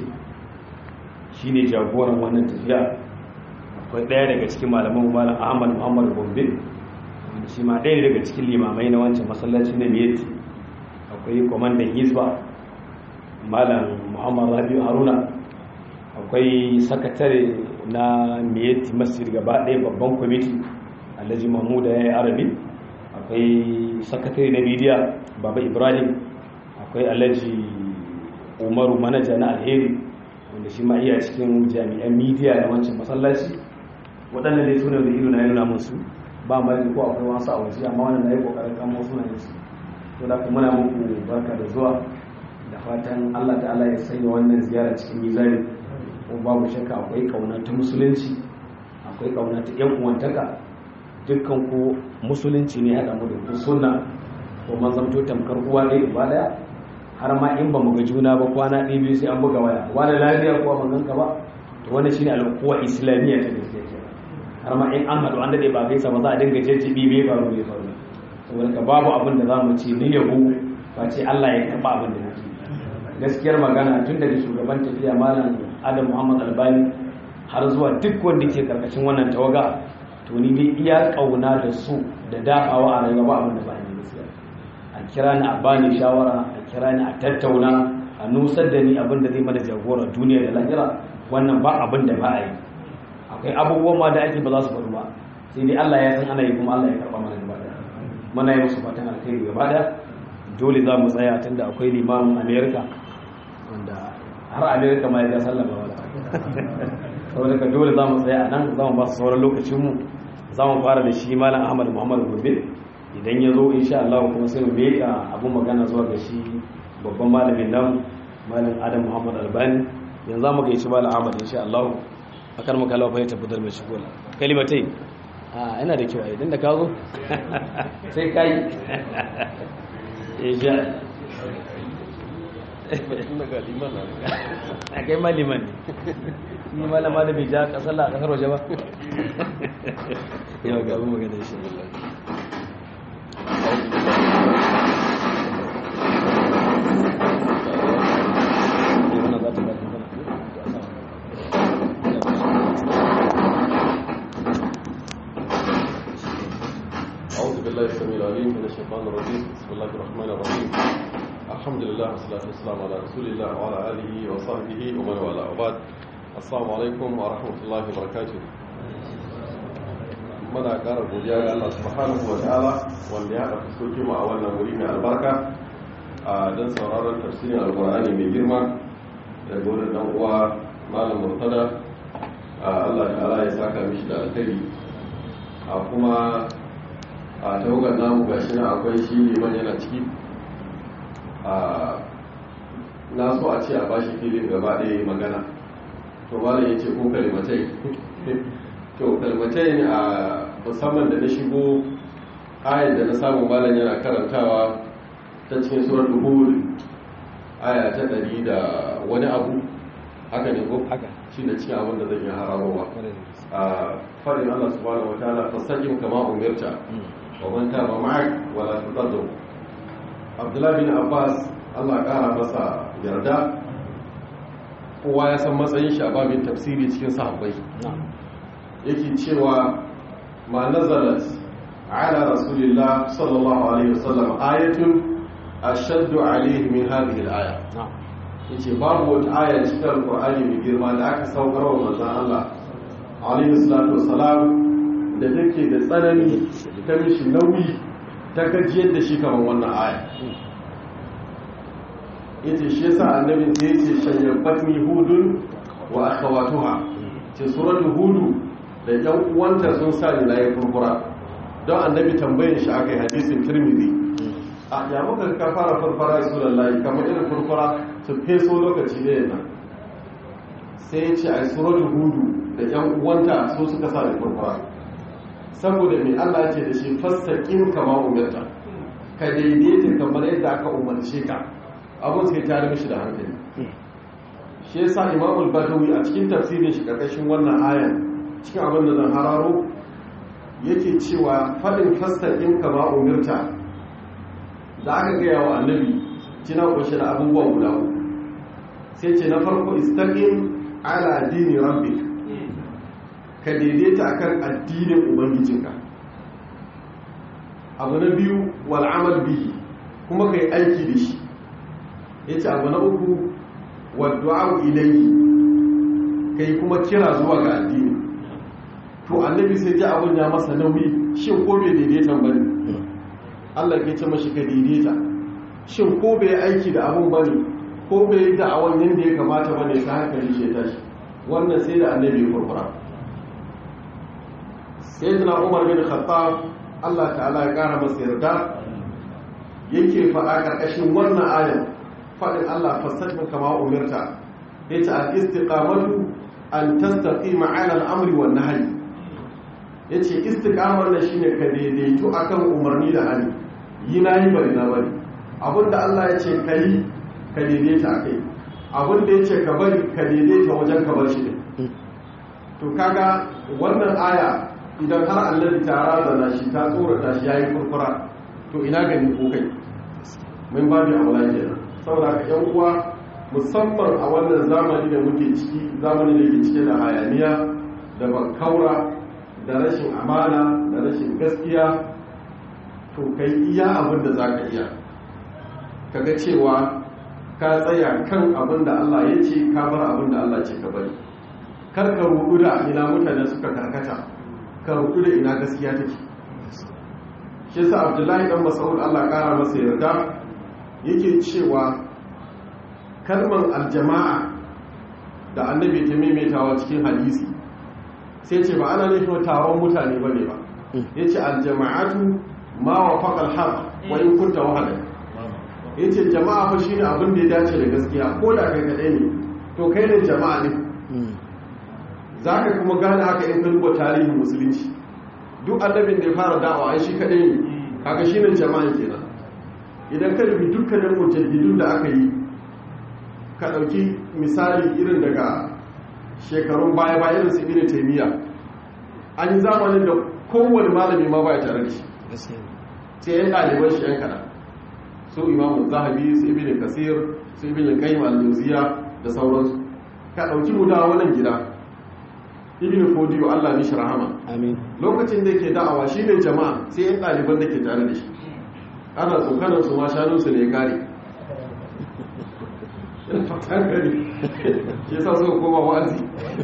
shine jagoran wannan tafiya akwai daya daga cikin malaman malam ahmad muhammad gombe wanda shi ma daya daga cikin limamai na wancan masallaci na miyeti akwai kwamandan hisba malam muhammad rabiu haruna akwai sakatare na miyeti masjid gaba ɗaya babban kwamiti alhaji mahmuda ya yi arabi akwai sakatare na midiya baba ibrahim akwai alhaji umaru manaja na alheri wanda shi ma iya cikin jami'an midiya na wancan masallaci waɗanda dai suna da ido na yana musu ba ma ko akwai wasu a waje amma wannan na yi ƙoƙarin kamo suna yin su to da kuma muna muku barka da zuwa da fatan allah ta'ala ya sanya wannan ziyara cikin mizani ko babu shakka akwai kauna ta musulunci akwai kauna ta yan uwantaka dukkan ku musulunci ne haɗa mu da ku sunna ko man zamto tamkar uwa ɗaya uba ɗaya har ma in ba mu ga juna ba kwana ɗaya biyu sai an buga waya wani lafiya ko ban ganka ba to wannan shine alƙuwa islamiyya ta gaskiya ke har ma in an haɗu an daɗe ba gaisa ba za a dinga jajjabi bai faru bai faru saboda ka babu abin da za mu ce ni yabo ba ce Allah ya taɓa abin da nake gaskiyar magana tun daga shugaban tafiya malam adam muhammad albani har zuwa duk wanda ke karkashin wannan tawaga to ni dai iya kauna da su da dafawa a rayuwa abin da ba ni gaskiya a kira ni a bani shawara a kira ni a tattauna a nusar da ni abin da zai mana jagora duniya da lahira wannan ba abin da ba a yi akwai abubuwan ma da ake ba za su faru ba sai dai Allah ya san ana yi kuma Allah ya karba mana gaba da muna yi musu fatan alkhairi gaba da dole za mu tsaya tunda akwai limamin America wanda har amerika ma ya ga sallama wala saboda ka dole za mu tsaya a nan za mu ba su sauran lokacinmu za mu fara da shi malam ahmad muhammad gobe idan ya zo insha Allah kuma sai mu meka abun magana zuwa ga shi babban malamin nan malam adam muhammad albani yanzu za mu ga shi malam ahmad insha Allah akar maka lafa ya tabbatar mai shigo kalimatai a yana da kyau a idan da ka zo sai kai insha a kai maliman ne ni malama da bai ja kasar a kasar waje ba yau gabi magana shi أعوذ بالله السميع العليم من الشيطان الرجيم بسم الله الرحمن الرحيم الحمد لله والصلاة والسلام على رسول الله وعلى آله وصحبه ومن والاه وبعد السلام عليكم ورحمة الله وبركاته muna ƙara godiya ga Allah subhanahu wa ta'ala wanda ya haɗa fuskoki mu a wannan wuri mai albarka a don sauraron tafsirin alƙur'ani mai girma daga wurin dan uwa malam murtada Allah ta'ala ya saka mishi da alkhairi a kuma a tawagar namu gashi na akwai shi liman yana ciki na so a ce a bashi filin gaba ɗaya magana to malam ya ce ko kalimatai to kalimatai a musamman da na shigo ayar da na samu malam yana karantawa ta cikin surar duhul aya ta ɗari da wani abu haka ne ko haka shi da cikin abin da zan yi hararowa a farin allah subhanahu wa ta'ala fasajin kama umarta wa man taba ma'ak wala tutaddu abdullahi bin abbas allah kara masa yarda kowa ya san matsayin shi a babin tafsiri cikin sahabbai yake cewa ma nazalat ala rasulillah sallallahu alaihi wasallam ayatun ashaddu alayhi min hadhihi al-aya yace babu wata aya cikin alqur'ani mai girma da aka saukar wa manzon Allah alayhi salatu wassalam da take da tsanani ta mishi nauyi ta gajiyar da shi kamar wannan aya yace shi yasa annabi sai yace shayyabatni hudun wa akhawatuha ce suratul hudu da yan uwanta sun sa ni layi furfura don annabi tambayin shi akai hadisin tirmidhi a ya muka ka fara furfura rasulullahi kamar irin furfura su feso lokaci da yana sai ya ce a suratul hudu da yan uwanta su suka sa ni furfura saboda mai Allah ya ce da shi fastaqim kama umirta ka daidaita kamar yadda aka umarce ka abun sai ta mishi da hankali shi yasa imamul badawi a cikin tafsirin shi karkashin wannan ayan cikin abin da zan hararo yake cewa faɗin fastaqim kama umirta da aka gaya wa annabi kina kunshe da abubuwan guda uku sai ce na farko istaqim ala dini rabbik ka daidaita akan addinin ubangijinka abu na biyu wal amal bihi kuma kai aiki da shi yace abu na uku wa du'a ilayhi kai kuma kira zuwa ga addini to annabi sai ji abun ya masa nauyi shin ko bai daidaita bane Allah ke ce mashi ka daidaita shin ko bai aiki da abun bane ko bai yi da'awan yadda ya kamata bane ta hankali shi tashi wannan sai da annabi ya furfura sai tana umar bin khattab Allah ta'ala ya kara masa yarda yake faɗa ƙarƙashin wannan ayan faɗin Allah fastajin kama umirta yace al-istiqamatu an tastaqima 'ala al-amri wan nahyi yace istiqamar da shine ka daidaito akan umarni da hali yi nayi bari na bari abinda Allah ya ce kai ka daidaita akai abinda ya ce ka bari ka daidaita wajen ka bar shi din to kaga wannan aya idan har annabi ta razana shi ta tsorata shi yayi kurkura to ina gani ko kai mun ba da aula kenan saboda ka yan uwa musamman a wannan zamani da muke ciki zamani da ke cike da hayaniya da bankaura da rashin amana da rashin gaskiya to kai iya abin da zaka iya kaga cewa ka tsaya kan abin da Allah ya ce ka bar abin da Allah ce ka bari kar ka rudu da ina mutane suka karkata ka rudu da ina gaskiya take shi yasa Abdullahi dan Mas'ud Allah kara masa yarda yake cewa kalmar aljama'a da annabi ta maimaitawa cikin hadisi sai ce ba ana nufin taron mutane bane ba yace aljama'atu ma wafaqa alhaq wa in kunta wahada yace jama'a fa shine abin da ya dace da gaskiya ko da kai kadai ne to kai ne jama'a ne zaka kuma gane haka in ka duba tarihin musulunci duk annabin da ya fara da'awa ai shi kadai ne kaga shine jama'a kenan idan ka dubi dukkanin mujaddidun da aka yi ka ɗauki misali irin daga shekarun baya ba irin su ibn taymiya an yi zamanin da kowane malami ma baya tare da shi sai yan ɗaliban shi yan kaɗan su imamu zahabi su ibn kasir su ibn qayyim al-jawziya da sauransu ka ɗauki mu da wannan gida ibn fodiyo Allah mishi rahama amin lokacin da yake da'awa shine jama'a sai yan ɗaliban da ke tare da shi ana tsokanar su ma shanunsu ne ya kare fatan gari shi yasa suka koma wa'azi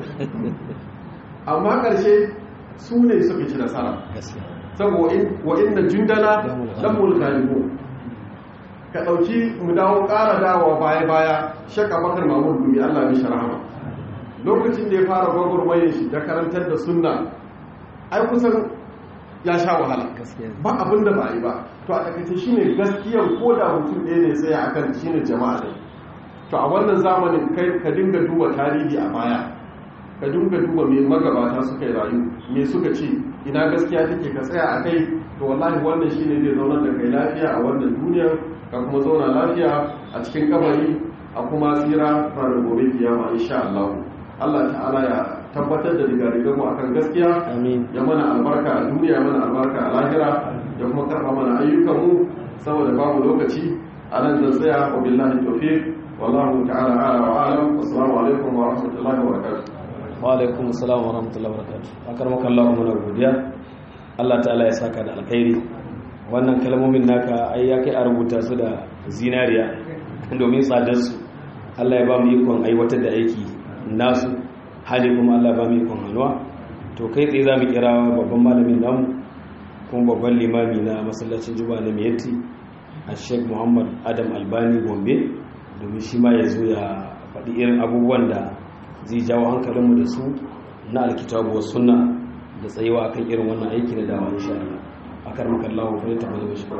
amma ƙarshe su ne suka ci nasara saboda wa inda jundana dan mulkalibu ka ɗauki mu dawo ƙara dawa baya-baya shaka bakar mahmud dumi allah mishi rahama lokacin da ya fara gwagwarmayin shi da karantar da sunna ai kusan ya sha wahala ba abin da ba a yi ba to a takaice shine gaskiyar ko da mutum ɗaya ne sai akan shine jama'a ne to a wannan zamanin kai ka dinga duba tarihi a baya ka dinga duba me magabata suka yi rayu me suka ce ina gaskiya take ka tsaya a kai to wallahi wannan shine zai zauna da kai lafiya a wannan duniyar ka kuma zauna lafiya a cikin kabari a kuma tsira ranar gobe kiyama insha Allah Allah ta'ala ya tabbatar da digarigan mu akan gaskiya ya mana albarka a duniya mana albarka a lahira ya kuma karba mana ayyukan mu saboda babu lokaci a nan zan tsaya wa billahi tawfiq wallahu ta'ala ala wa alam assalamu alaikum wa rahmatullahi wa barakatuh wa alaikum assalam wa rahmatullahi wa barakatuh akar maka Allah mu na godiya Allah ta'ala ya saka da alkhairi wannan kalmomin naka ai ya kai a rubuta su da zinariya domin tsadarsu Allah ya ba mu ikon aiwatar da aiki nasu hali kuma Allah ya ba mu ikon hannuwa to kai tsaye za mu kira babban malamin namu kuma babban limami na masallacin juma'a na miyatti a sheik muhammad adam albani gombe domin shi ma ya zo ya faɗi irin abubuwan da zai jawo hankalinmu da su na alkitabu wa sunna da tsayewa akan irin wannan aiki na dawa insha Allah akar makallahu fa ta bada shi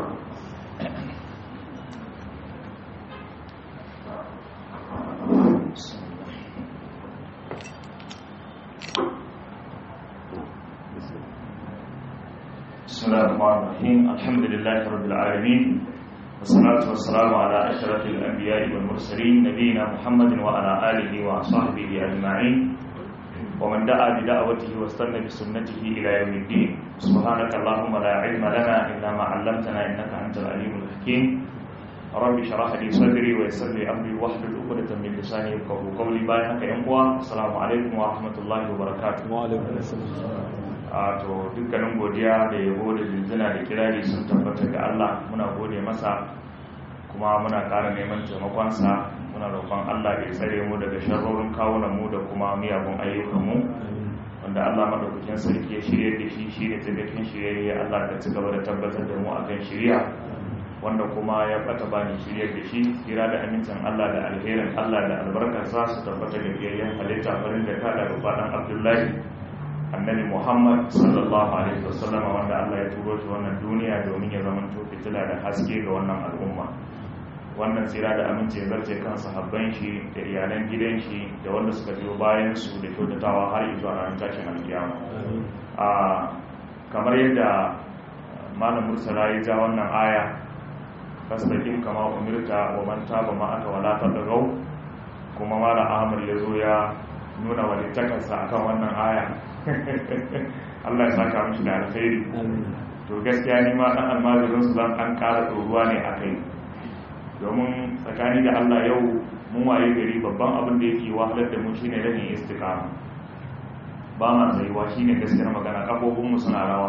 بسم الله الرحمن الرحيم الحمد لله رب العالمين والصلاة والسلام على أشرف الأنبياء والمرسلين نبينا محمد وعلى آله وصحبه أجمعين ومن دعا بدعوته واستنى بسنته إلى يوم الدين سبحانك اللهم لا علم لنا إلا ما علمتنا إنك أنت العليم الحكيم رب اشرح لي صدري ويسر لي أمري واحلل عقدة من لساني يفقهوا قولي بايعك يا السلام عليكم ورحمة الله وبركاته وعليكم السلام a to dukkanin godiya da yabo da jinjina da kirari sun tabbata ga Allah muna gode masa kuma muna ƙara neman taimakonsa muna roƙon Allah ya tsare mu daga sharrorin kawunan mu da kuma miyagun ayyukan mu wanda Allah madaukakin sarki ya shirye da shi shi ne tabbacin shirye Allah ka ci gaba da tabbatar da mu akan shiriya wanda kuma ya bata bani shirye da shi kira da amincin Allah da alherin Allah da albarkarsa su tabbata da biyayyen halitta farin da ka da rufaɗan Abdullahi annabi muhammad sallallahu alaihi wasallama wanda allah ya turo shi wannan duniya domin ya zama fitila da haske ga wannan al'umma wannan tsira da amince zarce kan sahabban shi da iyalan gidan shi da wanda suka biyo bayan su da kyautatawa har zuwa ranar tashin alkiyama a kamar yadda malam mursala ya ja wannan aya fasdakin kama umirta wa man taba ma aka wala tadagau kuma malam ahmad ya zo ya nuna walittakarsa akan wannan aya Allah ya saka mishi da alkhairi to gaskiya ni ma dan almajirin su zan an ƙara tsoruwa ne a kai domin tsakani da Allah yau mun waye gari babban abin da yake wahalar da mu shine rashin istiqama ba ma tsayuwa shine gaskiyar magana kafofin mu suna rawa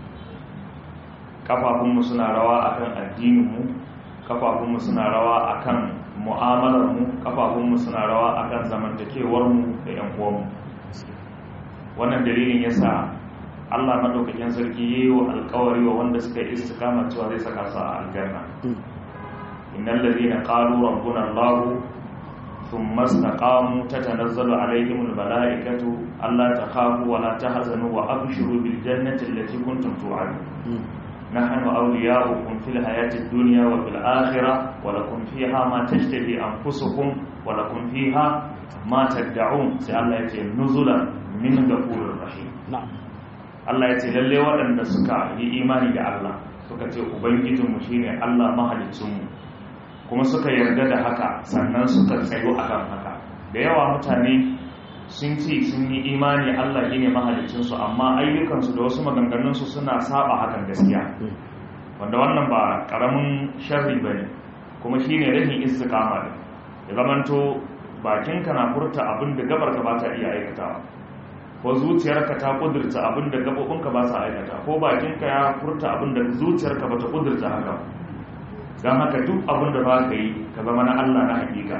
kafafun mu suna rawa akan addinin mu kafafun mu suna rawa akan mu'amalar mu kafafun mu suna rawa akan zamantakewar mu da yan uwan mu wannan dalilin yasa Allah madaukakin sarki yayi wa alƙawari wa wanda suka yi istiqama cewa zai saka su a aljanna innal ladina qalu rabbuna Allah thumma istaqamu tatanazzalu alaihim almalaikatu alla takhafu wa la tahzanu wa abshiru bil jannati allati kuntum tu'adun نحن أولياؤكم في الحياة الدنيا وفي الآخرة ولكم فيها ما تشتهي أنفسكم ولكم فيها ما تدعون سأل الله يتي نزلا من غفور رحيم na'am Allah ya ce lalle waɗanda suka yi imani da Allah suka ce ubangijinmu shine Allah mahalicinmu kuma suka yarda da haka sannan suka tsayo akan haka da yawa mutane sun ce sun yi imani Allah shine mahalicinsu amma ayyukansu da wasu maganganunsu suna saba hakan gaskiya wanda wannan ba karamin sharri bane kuma shine rashin istiqama ne ya zamanto bakinka na furta abin da gabarka ba ta iya aikatawa ko zuciyarka ta kudurta abin da gabobinka ba sa aikata ko bakinka ya furta abin da zuciyarka ba ta kudurta haka don haka duk abin da ba ka yi ka zama na Allah na hakika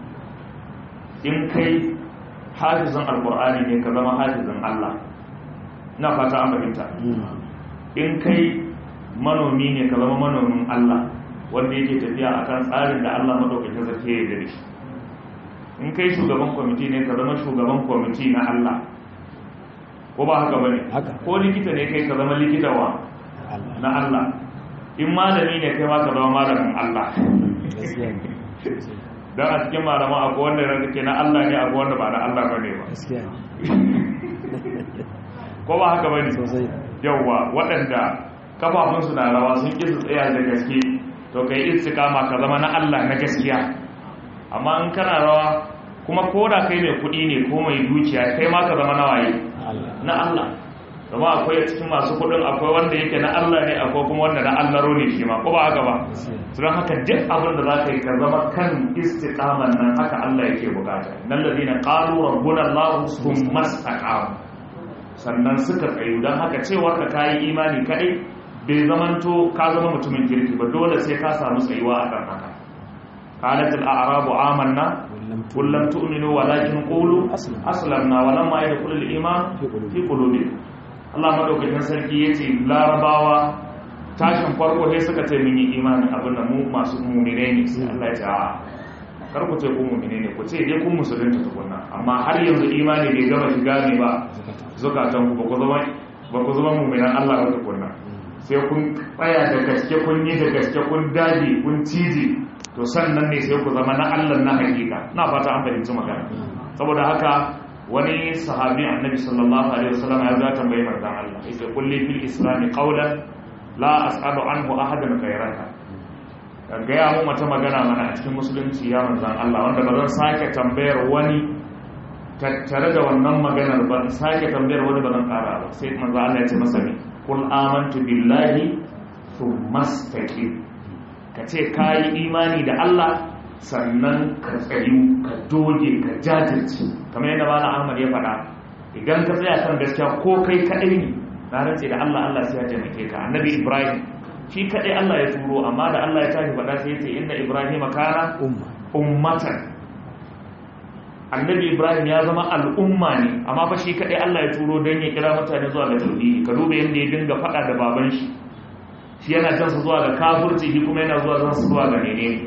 in kai hafizan alkur'ani ne ka zama hafizan Allah na fata an fahimta in kai manomi ne ka zama manomin Allah wanda yake tafiya akan tsarin da Allah madaukakin sarki ya yarda da shi in kai shugaban kwamiti ne ka zama shugaban kwamiti na Allah ko ba haka bane Haka. ko likita ne kai ka zama likita wa na Allah in malami ne kai ma ka zama malamin Allah gaskiya ne dan a cikin malaman akwai wanda ranka ke na Allah ne akwai wanda ba na Allah bane ba gaskiya ne ko ba haka bane sosai yawwa waɗanda kafafunsu na rawa sun ƙi su tsaya da gaske to kai istiqama ka zama na Allah na gaskiya amma in kana rawa kuma ko da kai mai kuɗi ne ko mai dukiya kai ma ka zama na waye Allah na Allah zama akwai a cikin masu kuɗin akwai wanda yake na Allah ne akwai kuma wanda na Allah ne shi ma ko ba haka ba gaskiya don haka duk abin da za ka yi ka zama kan istiqaman nan haka Allah yake bukata nan ladina qalu rabbuna Allah thumma istaqamu sannan suka tsayu don haka cewar ka kayi imani kadai bai zamanto ka zama mutumin kirki ba dole sai ka samu tsayuwa akan haka qalat al-a'rabu amanna qul lam tu'minu walakin qulu aslamna wa lamma yadkhul al-iman fi qulubikum Allah madaukakin sarki yace larabawa tashin farko sai suka ce mun yi imani abin da mu masu mu'mine ne sai Allah ya ce a kar ku ce ku mu'mine ne ku ce dai kun musulunta tukunna amma har yanzu imani bai gama shiga ne ba zukatan ku ba ku zama ba ku zama mu'minan Allah ba tukunna sai kun tsaya da gaske kun yi da gaske kun dage kun cije to sannan ne sai ku zama na Allah na hakika na fata an fahimci magana saboda haka wani sahabi annabi sallallahu alaihi wasallam ya ga tambayi manzon Allah yake kulli fil islam qawlan la as'alu anhu ahadan ghayraka gaya mu mata magana mana a cikin musulunci ya manzon Allah wanda ba zan sake tambayar wani tattare da wannan maganar ba sake tambayar wani ba zan kara ba sai manzon Allah ya ce masa ne kul amantu billahi thumma istaqim kace kai imani da Allah sannan ka tsayu ka doge ka jajirce kamar yadda malam Ahmad ya faɗa idan ka tsaya kan gaskiya ko kai kadai ne na rantse da Allah Allah sai ya taimake ka annabi Ibrahim shi kadai Allah ya turo amma da Allah ya tashi faɗa sai ya ce inna Ibrahim kana ummatan annabi Ibrahim ya zama al'umma ne amma fa shi kadai Allah ya turo don ya kira mutane zuwa ga tauhidi ka duba yadda ya dinga faɗa da baban shi shi yana jan su zuwa ga kafirci shi kuma yana zuwa zan su zuwa ga menene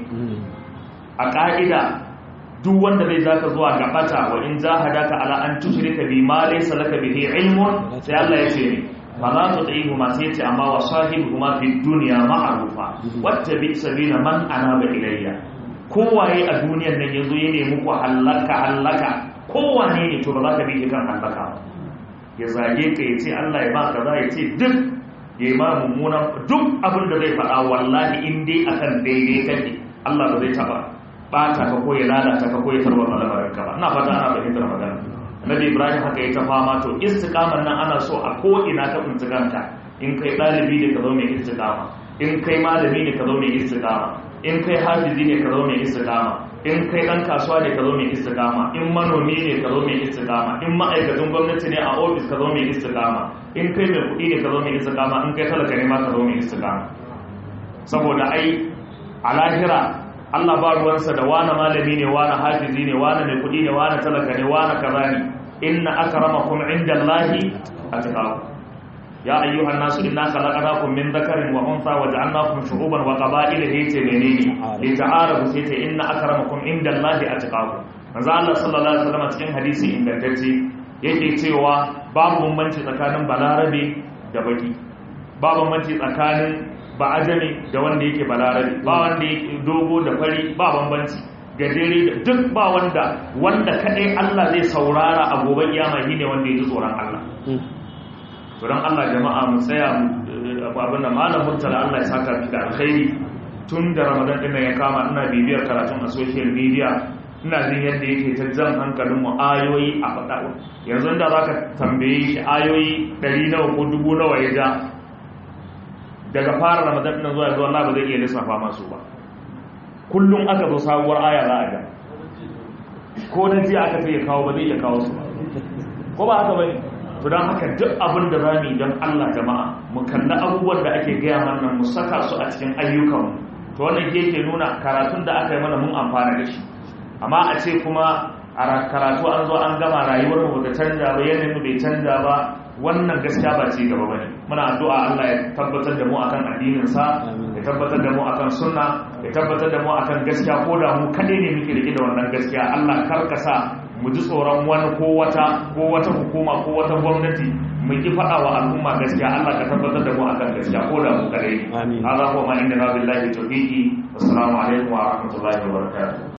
a ƙa'ida duk wanda zai zaka zuwa ga bata wa in jahadaka ala an tushrika bi ma laysa laka bihi ilmun sai Allah ya ce ne fa la tuti'huma sai ce amma wa sahibuhuma fi dunya ma'rufa wattabi sabila man anaba ilayya kowaye a duniyar nan yazo ya nemi ku halaka halaka kowane ne to ba za ka bi kan halaka ya zage ka ya ce Allah ya ba kaza ya ce duk ya ma mummunan duk abin da zai faɗa wallahi in dai akan daidai kake Allah ba zai taba bata ka ko ya lalata ka ko ya tarwata lamarin ka ba ina fata ana fahimtar magana Nabi Ibrahim haka ya ta fama to istiqamar nan ana so a ko ina ka tsintsiganka in kai dalibi ne ka zo mai istiqama in kai malami ne ka zo mai istiqama in kai hafizi ne ka zo mai istiqama in kai dan kasuwa ne ka zo mai istiqama in manomi ne ka zo mai istiqama in ma'aikacin gwamnati ne a ofis ka zo mai istiqama in kai mai kuɗi ne ka zo mai istiqama in kai talaka ne ma ka zo mai istiqama saboda ai a lahira Allah ba ruwansa da wani malami ne wani hafizi ne wani mai kuɗi ne wani talaka ne wani kaza ne inna akramakum indallahi atqakum ya ayyuhan nasu inna khalaqnakum min dhakarin wa untha wa ja'alnakum shu'uban wa qaba'ila hayta menene li ta'arafu sayta inna akramakum indallahi atqakum manzo Allah sallallahu alaihi wasallam cikin hadisi ingantacce yake cewa babu bambanci tsakanin balarabe da baki babu bambanci tsakanin ba ajami da wanda yake balarabe ba wanda yake dogo da fari ba bambanci gajere da duk ba wanda wanda kadai Allah zai saurara a gobe kiyama shine wanda yake tsoron Allah to dan Allah jama'a mu tsaya abin da malam murtala Allah ya saka fi da alkhairi tun da Ramadan din ya kama ina bibiyar karatun a social media ina jin yadda yake ta jan hankalin mu ayoyi a faɗa yanzu da zaka tambaye shi ayoyi 100 nawa ko dubu nawa ya ja daga fara ramadan ɗin zuwa zuwa Allah ba zai iya lissafa masu ba kullum aka zo sabuwar aya za a ga ko na jiya aka ce ya kawo ba zai iya kawo su ba ko ba haka bane to don haka duk abin da za mu yi don Allah jama'a mu kalli abubuwan da ake gaya mana mu saka su a cikin ayyukanmu to wannan ke ke nuna karatun da aka yi mana mun amfana da shi amma a ce kuma a karatu an zo an gama rayuwar mu da canja ba yanayin mu bai canja ba wannan gaskiya ba ci gaba bane muna addu'a Allah ya tabbatar da mu akan addinin sa ya tabbatar da mu akan sunna ya tabbatar da mu akan gaskiya ko da mu kade ne muke rike da wannan gaskiya Allah karkasa mu ji tsoron wani ko wata ko wata hukuma ko wata gwamnati mu ki faɗa wa al'umma gaskiya Allah ka tabbatar da mu akan gaskiya ko da mu kade ne hada ko ma inda billahi tawfiqi assalamu alaikum wa rahmatullahi wa barakatuh